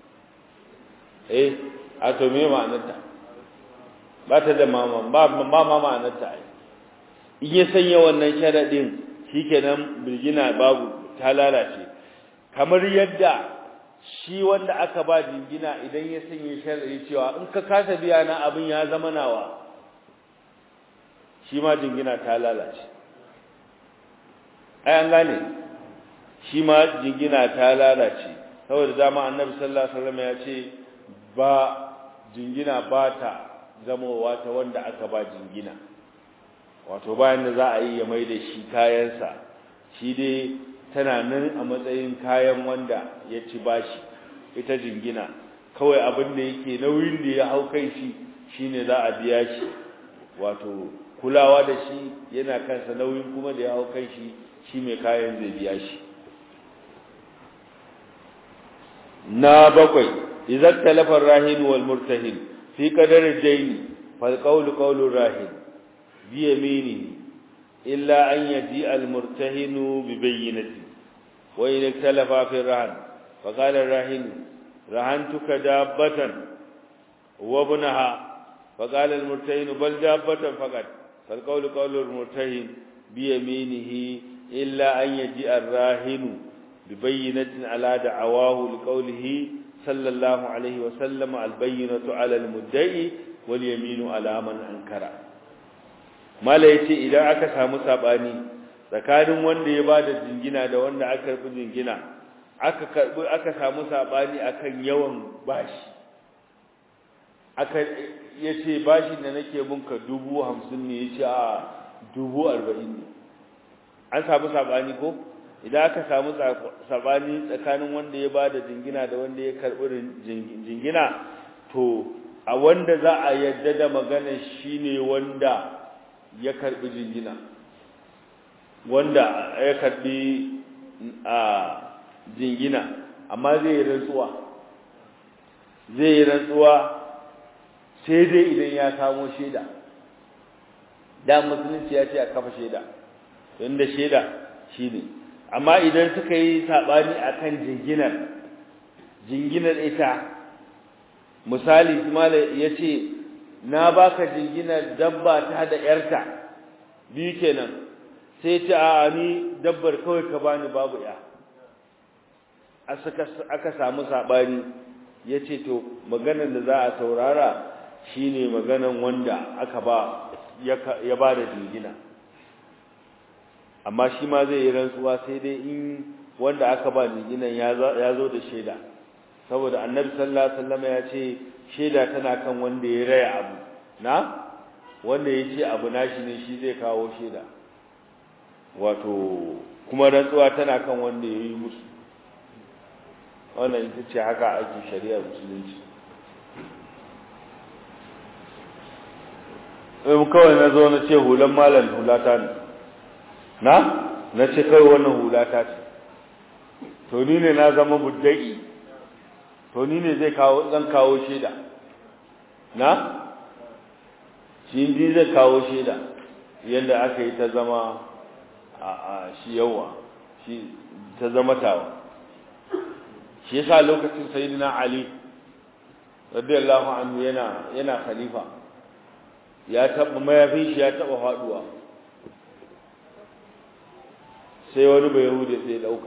eh a to me ma'anarta ba ta da mama ba ma ma'anarta ai in ya sanya wannan sharadin shikenan birgina babu ta lalace kamar yadda shi wanda aka ba jingina idan ya sanya sharadi cewa in ka kasa biya na abin ya zama nawa shi ma jingina ta lalace ai an gane shi ma jingina ta lalace saboda dama annabi sallallahu alaihi wasallam ya ce ba jingina ba ta zamowa ta wanda aka ba jingina wato bayan da za a yi ya mai da shi kayansa shi dai tana nan a matsayin kayan wanda ya ci bashi ita jingina kawai abin da yake nauyin da ya hau kai shi shine za a biya shi wato kulawa da shi yana kansa nauyin kuma da ya hau kan shi shi mai kayan zai biya shi na bakwai idan talafar rahin wal murtahin fi qadar dayn fal qawlu qawlu rahin bi yamini illa an yaji al murtahin bi bayyinati wa in talafa fi rahan fa qala ar rahin rahantuka dabbatan wa ibnaha fa qala al murtahin bal dabbatan faqat fal qawlu qawlu al murtahin bi yaminihi illa an yaji ar rahinu ببينة على دعواه لقوله صلى الله عليه وسلم البينة على المدعي واليمين على من أنكر ما yace idan aka samu sabani tsakanin wanda ya bada jingina da wanda aka karbi jingina aka karbi aka samu sabani akan yawan bashi aka yace bashin da nake bunka 50 ne yace a 40 ne an samu sabani ko idan aka samu sabani tsakanin wanda ya bada jingina da wanda ya karbi jingina to a wanda za a yadda da magana shine wanda ya karbi jingina wanda ya karbi a jingina amma zai yi rantsuwa zai yi rantsuwa sai dai idan ya samo shaida da musulunci ya ce a kafa shaida inda shaida shine amma idan suka yi sabani akan jinginar jinginar ita misali mala yace na baka jinginar dabba ta da yarta bi kenan sai ta a ni dabbar kawai ka bani babu ya aka samu sabani yace to maganar da za a saurara shine maganar wanda aka ba ya ba da jingina amma shi ma zai yi rantsuwa sai dai in wanda aka ba jinginan ya zo da shaida saboda annabi sallallahu alaihi wasallam ya ce shaida tana kan wanda ya raya abu na wanda ya ce abu nashi ne shi zai kawo shaida wato kuma rantsuwa tana kan wanda ya yi musu wannan ita ce haka ake shari'ar musulunci in kawai na zo na ce hulan malam hulata ne na na ce kai wannan hulata ce to ni ne na zama buddai to ni ne zai kawo zan kawo shaida na shi ndi zai kawo shaida yadda aka yi ta zama a a shi yawa shi ta zama tawa shi yasa lokacin sayyidina ali radiyallahu anhu yana yana khalifa ya taba mayafin shi ya taba faduwa sai wani bai yahudi sai dauka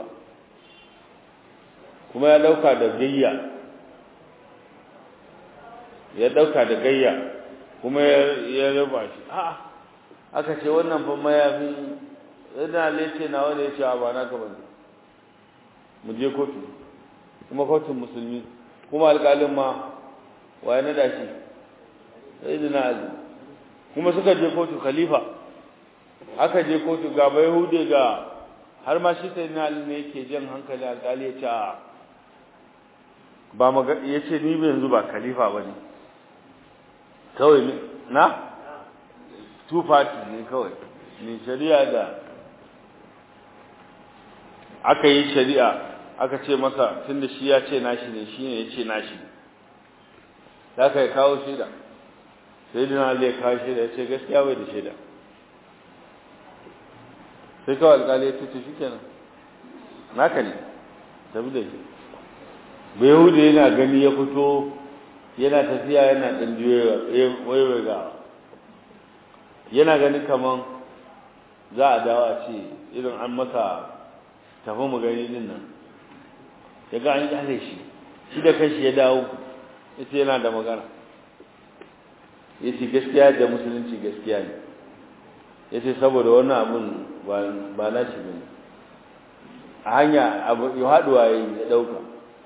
kuma ya dauka da gayya ya dauka da gayya kuma ya raba shi a aka ce wannan fa mayafin yana lece na wanda ya ce ba na ka bane mu je kotu kuma kotun musulmi kuma alƙalin ma waye na dashi sai da na kuma suka je kotu khalifa aka je kotu ga bai hude ga har ma shi sai na ne yake jan hankali alƙali ya ce ba maga ya ce ni yanzu ba khalifa ba ne kawai na two parties ne kawai ne shari'a da aka yi shari'a aka ce masa tunda shi ya ce nashi ne shi ne ya ce nashi za ka yi kawo shaida sai dina zai kawo shaida ya ce gaskiya bai da shaida sai kawai alkali ya tuce shi kenan naka ne tabi da shi bai hudu yana gani ya fito yana tafiya yana ɗan waiwai ga yana gani kaman za a dawo a ce irin an masa tafi mu gani din nan ya ga an kyale shi shi da kashi ya dawo yace yana da magana yace gaskiya da musulunci gaskiya ne yace saboda wannan abun ba na shi bane a hanya abu ya haduwa yayi ya dauka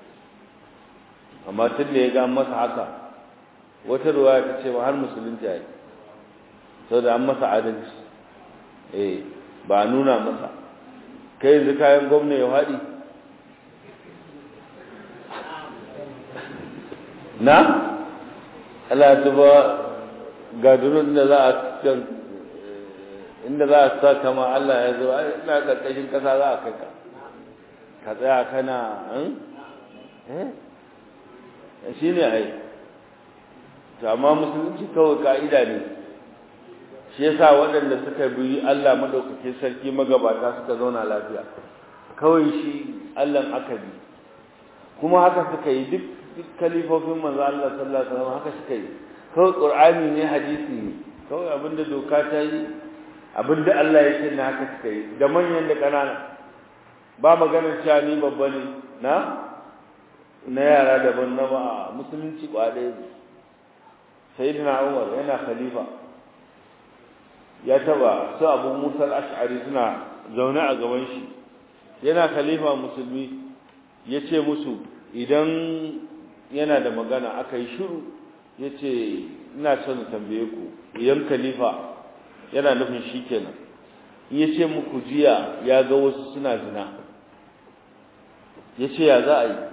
amma tun da ya ga masa haka wata ruwaya ta ce ba har musulunci yayi saboda an masa adalci eh ba nuna masa kai yanzu kayan gwamna ya haɗi na Allah ta ba ga durun da za a inda za a sa kama Allah ya zo ina karkashin kasa za a kai ka ka tsaya kana eh shi ne ai amma musulunci kawai ka'ida ne shi yasa waɗanda suka bi Allah madaukakin sarki magabata suka zauna lafiya kawai shi Allah aka bi kuma haka suka yi duk duk kalifofin manzo Allah sallallahu alaihi wasallam haka suka yi kawai qur'ani ne hadisi ne kawai abinda doka ta yi abinda Allah ya ce ne haka suka yi da manyan da ƙanana ba maganar cewa ni babba ne na na yara daban na ba musulunci kwaɗe sayyidina Umar yana khalifa ya taba su Abu Musa al-Ash'ari suna zaune a gaban shi yana khalifa musulmi ya ce musu idan yana da magana aka yi shiru ya ce ina son tambaye ku idan khalifa yana nufin shi kenan in ya ce muku jiya ya ga wasu suna zina ya ce ya za a yi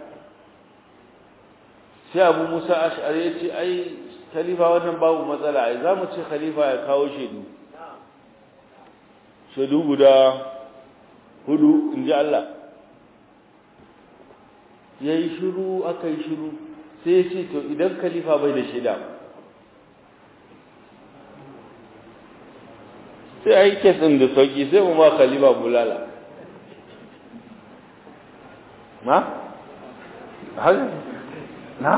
sai abu musa ash'ari ya ce ai khalifa wannan babu matsala ai za mu ce khalifa ya kawo shaidu shaidu guda hudu in ji Allah ya yi shiru aka yi shiru sai ya ce to idan khalifa bai da shaida sai a yi kesin da sauki sai mu ma khalifa bulala na? na?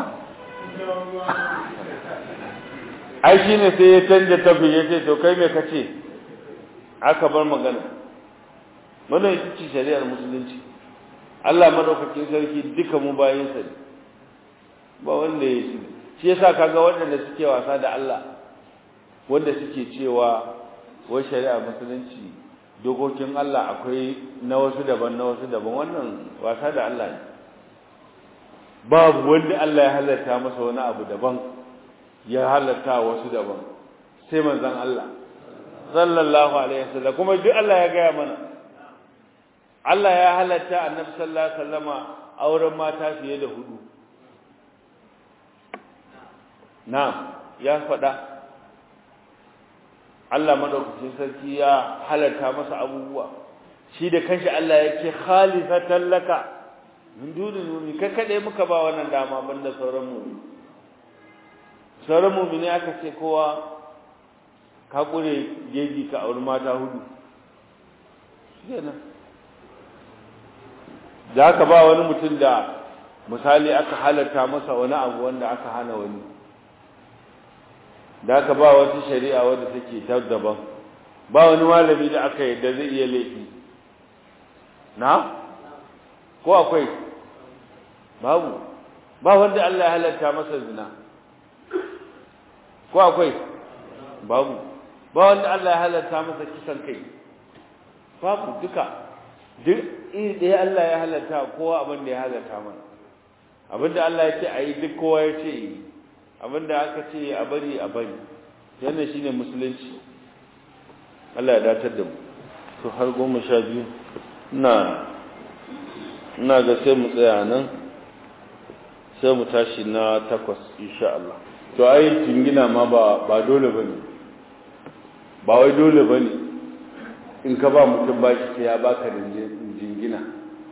ai shi ne sai ya canja tafi ya ce to kai me ka ce aka bar magana wannan ita ce shari'ar musulunci Allah madaukakin sarki duka mu bayin sa ne ba wanda ya yi shi yasa kaga waɗanda suke wasa da Allah wanda suke cewa wai shari'ar musulunci dokokin Allah akwai na wasu daban na wasu daban wannan wasa da Allah ne babu wanda Allah ya halatta masa wani abu daban ya halatta wasu daban sai manzon Allah sallallahu alaihi wasallam kuma duk Allah ya gaya mana Allah ya halatta annabi sallallahu alaihi wasallama auren mata fiye da hudu na'am ya faɗa Allah madaukakin sarki ya halatta masa abubuwa shi da kanshi Allah yake khalifatan laka min dunin mu'min kai kade muka ba wannan dama banda sauran mu'min sauran mu'mini aka ce kowa ka kure jeji ka auri mata hudu kenan da aka ba wani mutum da misali aka halatta masa wani abu wanda aka hana wani da aka ba wata shari'a wadda take ta daban ba wani malami da aka yadda zai iya laifi na ko akwai babu ba wanda Allah ya halatta masa zina ko akwai babu ba wanda Allah ya halatta masa kisan kai babu duka duk iri ɗaya Allah ya halatta kowa abin da ya halatta mana abin da Allah ya ce a yi duk kowa ya ce yi abin da aka ce a bari a bari yana shi ne musulunci Allah ya datar da mu to har goma sha biyu ina ina ga sai mu tsaya nan sai mu tashi na takwas insha Allah to ai jingina ma ba ba dole bane ba wai dole bane in ka ba mutum bashi sai ya baka jingina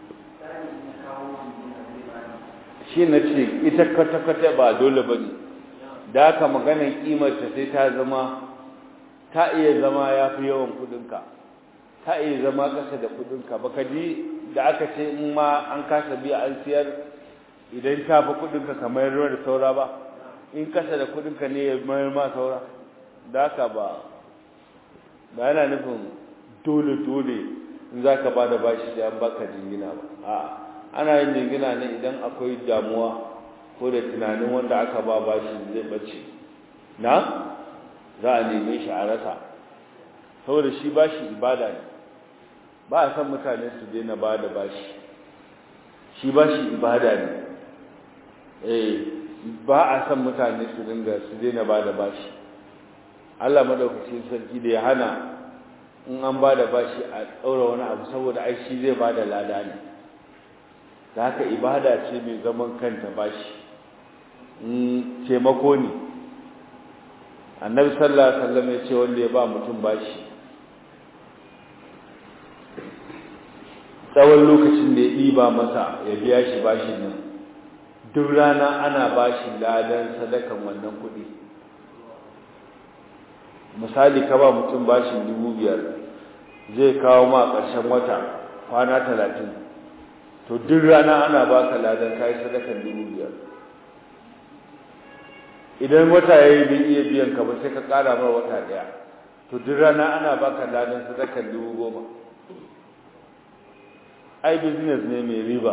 shi na ce ita kwata-kwata ba dole ba ne da aka maganin kimarta sai ta zama ta iya zama ya fi yawan kudinka ta iya zama ƙasa da kudinka baka ji da aka ce in ma an kasa biya an siyar idan ta fi kudinka kamar ruwa da saura ba in kasa da kudinka ne ya mayar ma saura da aka ba ba yana nufin dole-dole in za ka ba da bashi sai an baka jingina ba a ana yin jingina ne idan akwai damuwa ko da tunanin wanda aka ba bashi zai bace na za a neme shi a rasa saboda shi bashi ibada ne ba a san mutane su daina ba da bashi shi bashi ibada ne eh ba a san mutane su dinga su daina ba da bashi Allah madaukakin sarki da ya hana in an ba da bashi a ɗaura wani abu saboda ai shi zai ba da lada ne da haka ibada ce mai zaman kanta bashi taimako ne annabi sallallahu alaihi wasallam ya ce wanda ya ba mutum bashi tsawon lokacin da ya ɗiba masa ya biya shi bashin nan duk rana ana bashi ladan sadakan wannan kuɗi misali ka ba mutum bashin dubu biyar zai kawo ma ƙarshen wata kwana talatin to duk rana ana baka ladan kayi sadakan dubu biyar idan wata ya yi bai iya biyan ka ba sai ka ƙara mara wata ɗaya to duk rana ana baka ladan sadakan dubu goma ai business ne mai riba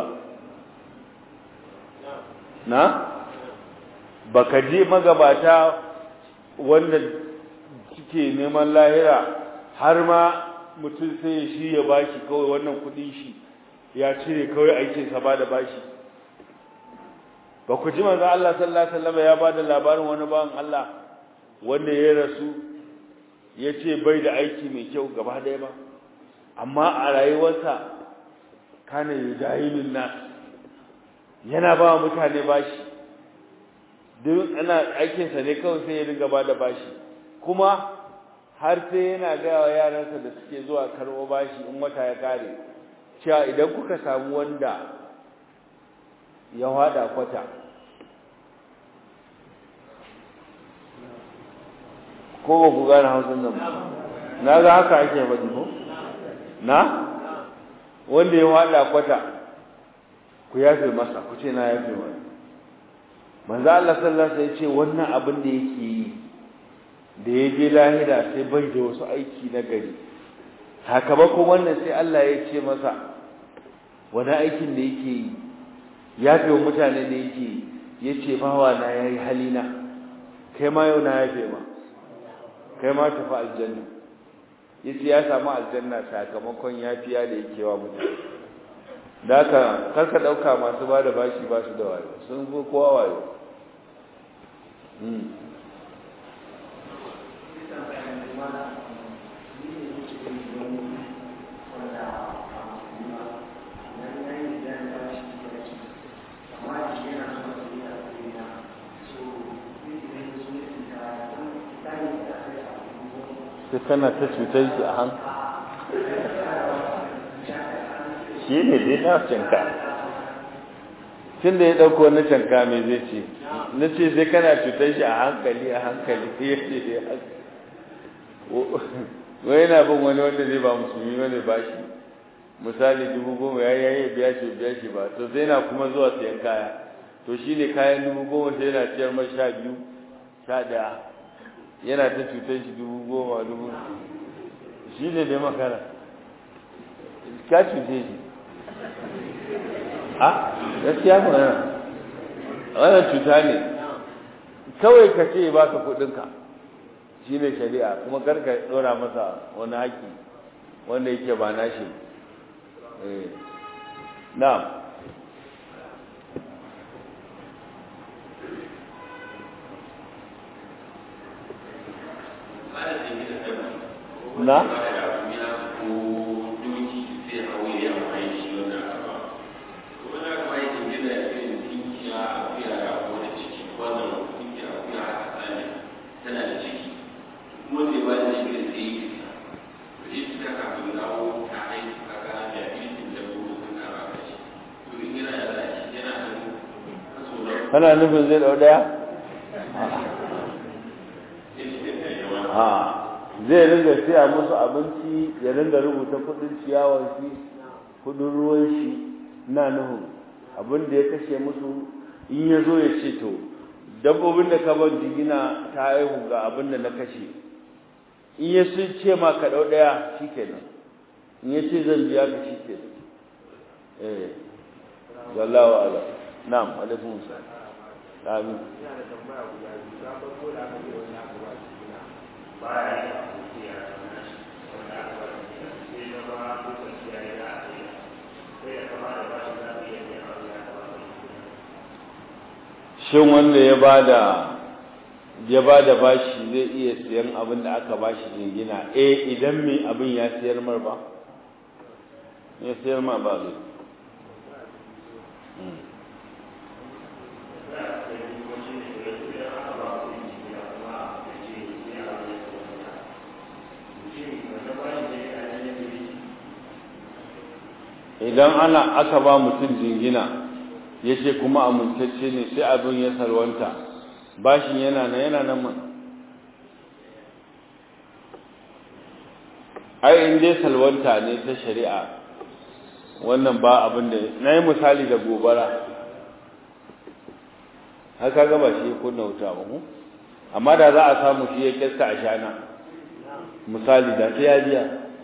na baka je magabata wanda suke neman lahira har ma mutum sai shi ya bashi kawai wannan kudin shi ya cire kawai aikinsa ba da bashi ba ku ji manzo Allah sallallahu alaihi wasallam ya bada labarin wani bawan Allah wanda ya rasu ya ce bai da aiki mai kyau gaba ɗaya ba amma a rayuwarsa kana yujahilun nas yana ba mutane bashi duk ana aikinsa ne kawai sai ya riga ba da bashi kuma har sai yana gaya wa yaransa da suke zuwa karɓo bashi in wata ya kare cewa idan kuka samu wanda ya hada kwata ko ba ku gane hausun nan na ga haka ake faɗi ko na wanda ya hada kwata ku yafe masa ku ce na yafe masa manzo Allah sallallahu alaihi wasallam ce wannan abin da yake yi da ya je lahira sai bai da wasu aiki na gari sakamakon wannan sai Allah ya ce masa wani aikin da yake yi ya fi wa mutane da yake yi ya ce bawa na ya yi halina kai ma yau na ya fi ma kai ma tafi aljanna ya ce ya samu aljanna sakamakon ya fiya da yake wa mutane da haka karka ɗauka masu ba da bashi ba su da wayo sun fi kowa wayo sai kana ta cutar shi a han shi ne dai na canka tun da ya ɗauko na canka mai zai ce na ce sai kana cutar shi a hankali a hankali ya ce ya wai yana bin wani wanda zai ba musulmi wani ba shi misali dubu goma ya yi biya shi biya shi ba to sai yana kuma zuwa sayan kaya to shi ne kayan dubu goma sai yana ciyar mai sha biyu sha ɗaya yana ta cutar shi dubu goma dubu shi ne dai makara ka cuce shi a gaskiya mu yana wannan cuta ne kawai ka ce ba ka kudinka shi ne shari'a kuma karka ɗora masa wani haƙi wanda yake ba nashi na'am na kana nufin zai dau daya a zai ringa siya musu abinci ya ringa rubuta kudin ciyawar shi kudin ruwan shi na nuhun abin da ya kashe musu in ya zo ya ce to dabbobin da ka ban jigina ta haihu ga abin da na kashe in ya sun ce ma ka dau daya shikenan in ya ce zan biya ka shikenan eh wallahu a'lam na'am alaikum salam amin shin wanda ya bada ya bada bashi zai iya siyan abin da aka bashi jingina eh idan mai abin ya siyar mar ba ya siyar ma ba zai idan ana aka ba mutum jingina ya ce kuma amintacce ne sai abin ya salwanta bashin yana nan yana nan mana ai in dai salwanta ne ta shari'a wannan ba abin da na yi misali da gobara haka gaba shi kunna wuta ba mu amma da za a samu shi ya kyasta a shana misali da ta yajiya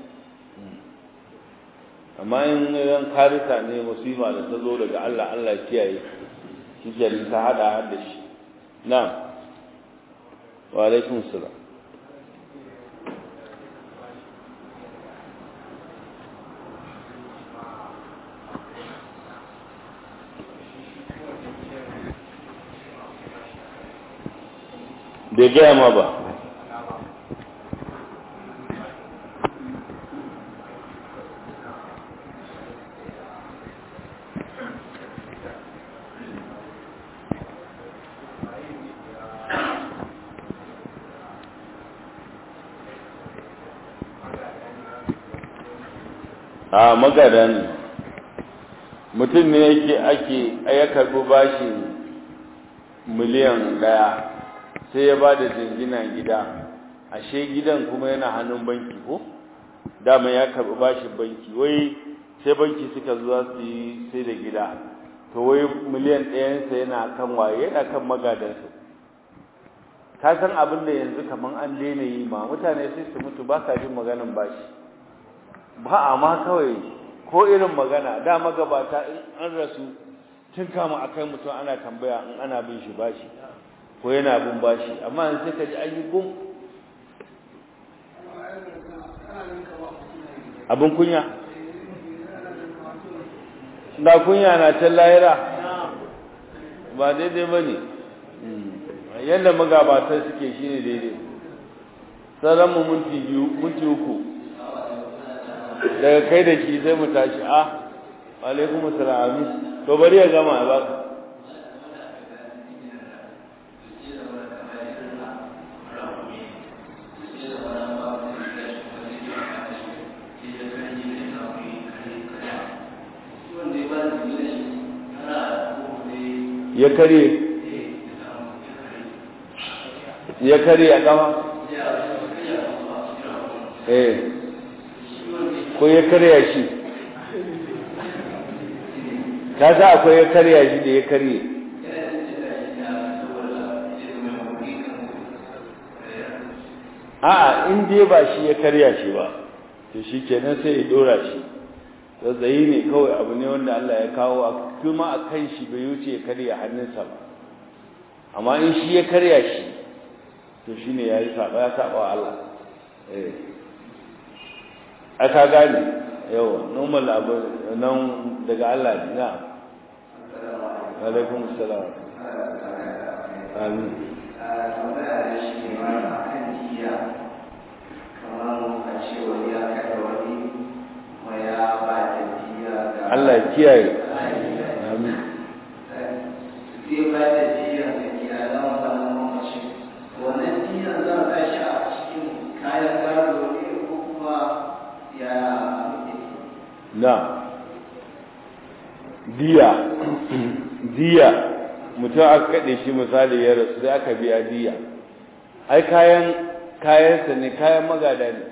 amma in ran karita ne musifa da ta zo daga Allah Allah kiyaye shi ke ta hada da shi na'am wa alaikum salam bai gaya ma ba a magada ne mutum ne yake ake ya karɓi bashin miliyan ɗaya sai ya ba da jingina gida ashe gidan kuma yana hannun banki ko dama ya karɓi bashin banki wai sai banki suka zuwa su yi sai da gida to wai miliyan ɗayansa yana kan waye yana kan magadansa ka san abin da yanzu kamar an daina yi ma mutane sai su mutu ba sa jin maganin bashi ba a ma kawai ko irin magana da magabata in an rasu tun kama akai mutum ana tambaya in ana bin shi bashi ko yana bin bashi amma in sai ka ji an yi gum abin kunya da kunya na can lahira ba daidai ba ne yadda magabatar suke shi ne daidai sauran mu minti biyu minti uku daga kai da shi sai mu tashi a alaikum assalam to bari ya gama ya baka ya kare ya kare a kama eh ko ya karya shi ka sa akwai ya karya shi da ya karye a'a in dai ba shi ya karya shi ba to shi kenan sai ya dora shi zazzayi ne kawai abu ne wanda Allah ya kawo a kuma a kan shi bai wuce ya karya hannunsa ba amma in shi ya karya shi to shi ne ya yi saba ya saba wa Allah eh aka gane yawa normal abu nan daga Allah ne na alaikum assalam amin Allah ya kiyaye amin zai ba da jiya da iyalan wannan mamaci wannan jiya za a tashi a cikin kayan gado ne ko kuma ya na diya diya mutum aka kaɗe shi misali ya rasu sai aka biya diya ai kayan kayansa ne kayan magada ne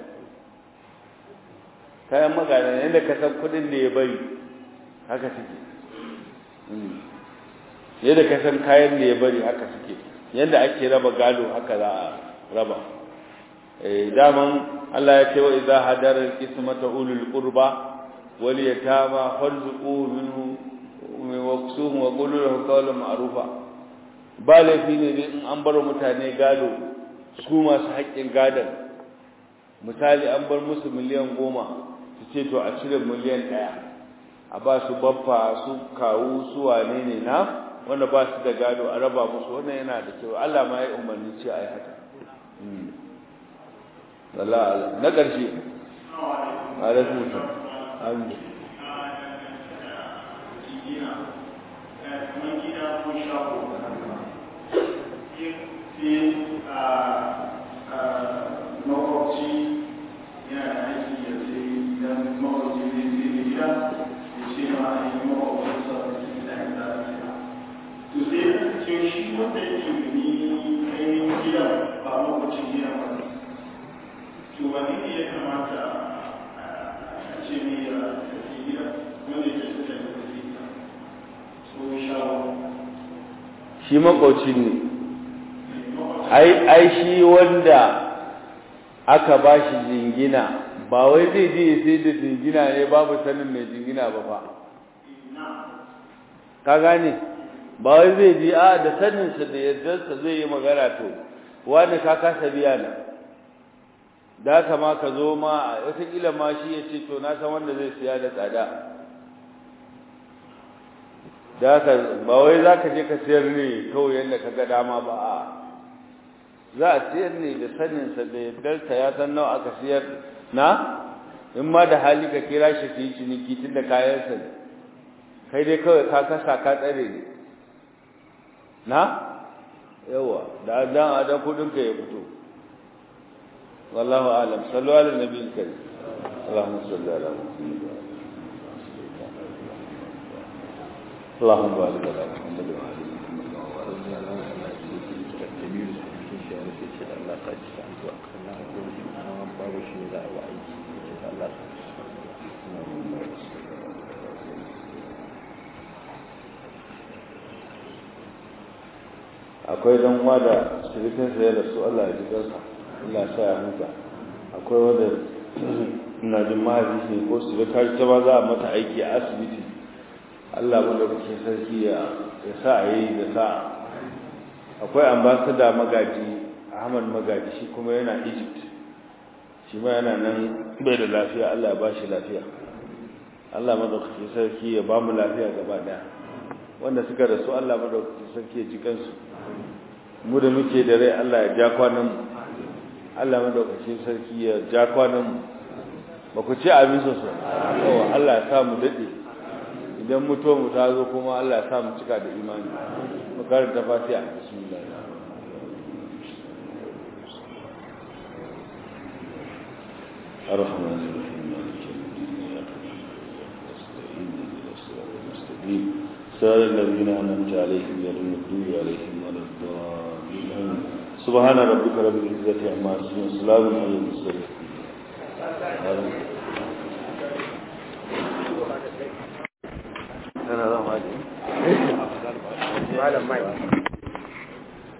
kayan magada ne yadda ka san kuɗin da ya bari haka suke yadda ka san kayan da ya bari haka suke yadda ake raba gado haka za a raba eh daman Allah ya ce wa idza hadara al-qismata ulul qurba wal yatama farzuqu minhu waqsuhum wa qulu lahu qawlan ma'rufa ba laifi ne in an bar mutane gado su masu haƙƙin gadon misali an bar musu miliyan goma su ce to a cire miliyan ɗaya a ba su baffa su kawu su wane ne na wanda ba su da gado a raba musu wannan yana da kyau Allah ma ya umarni ce a yi haka Allah na ƙarshe alaikum salam amin makwabci yana da aiki ya sai don makwabci zai sai da gida to shi wanda yake gani ainihin gidan ba makwacin gidan ba to wani ne ya kamata a ce mai ya tafi gidan wanda ya tafi da tafi gidan so shawo shi makwauci ne ai shi wanda aka ba shi jingina ba wai zai je sai da jingina ne babu sanin mai jingina ba fa ka gane ba wai zai je a da saninsa da yardarsa zai yi magana to wani ka kasa biya na da haka ma ka zo ma wataƙila ma shi ya ce to na san wanda zai siya da tsada da haka ba wai za ka je ka siyar ne kawai yadda ka ga dama ba a za a siyar ne da saninsa da yardarsa ya san nawa aka siyar na in ma da hali ka kira shi ka yi ciniki tun da kayansa ne kai dai kawai ka kasa ka tsare ne na yawa da dan adan kudin ka ya fito wallahu alam sallu ala nabiyil karim اللهم صل على محمد اللهم بارك على محمد وعلى محمد وبارك على akwai dan uwa da shirikin sa ya rasu Allah ya ji kansa Allah ya sa ya huta akwai wanda ina jin mahaifi ne ko su ta ta ma za a mata aiki a asibiti Allah madaukakin sarki ya ya sa a yi da sa akwai ambassador magaji Ahmad magaji shi kuma yana Egypt shi ma yana nan bai da lafiya Allah ya ba shi lafiya Allah madaukakin sarki ya ba mu lafiya gaba daya wanda suka rasu Allah madaukakin sarki ya ji kansu mu da muke da rai Allah ya ja kwanan mu Allah madaukakin sarki ya ja kwanan mu ba ku ce abin sosai yawa Allah ya sa mu dade idan mutuwa mu ta zo kuma Allah ya sa mu cika da imani mu karanta fatiha bismillah الرحمن الرحيم مالك يوم الدين اياك نعبد ونستعين اهدنا الصراط المستقيم صراط الذين انعمت عليهم غير المغضوب عليهم ولا الضالين سبحان ربك رب العزه عما يصفون وسلام على المرسلين أنا لا ما أدري.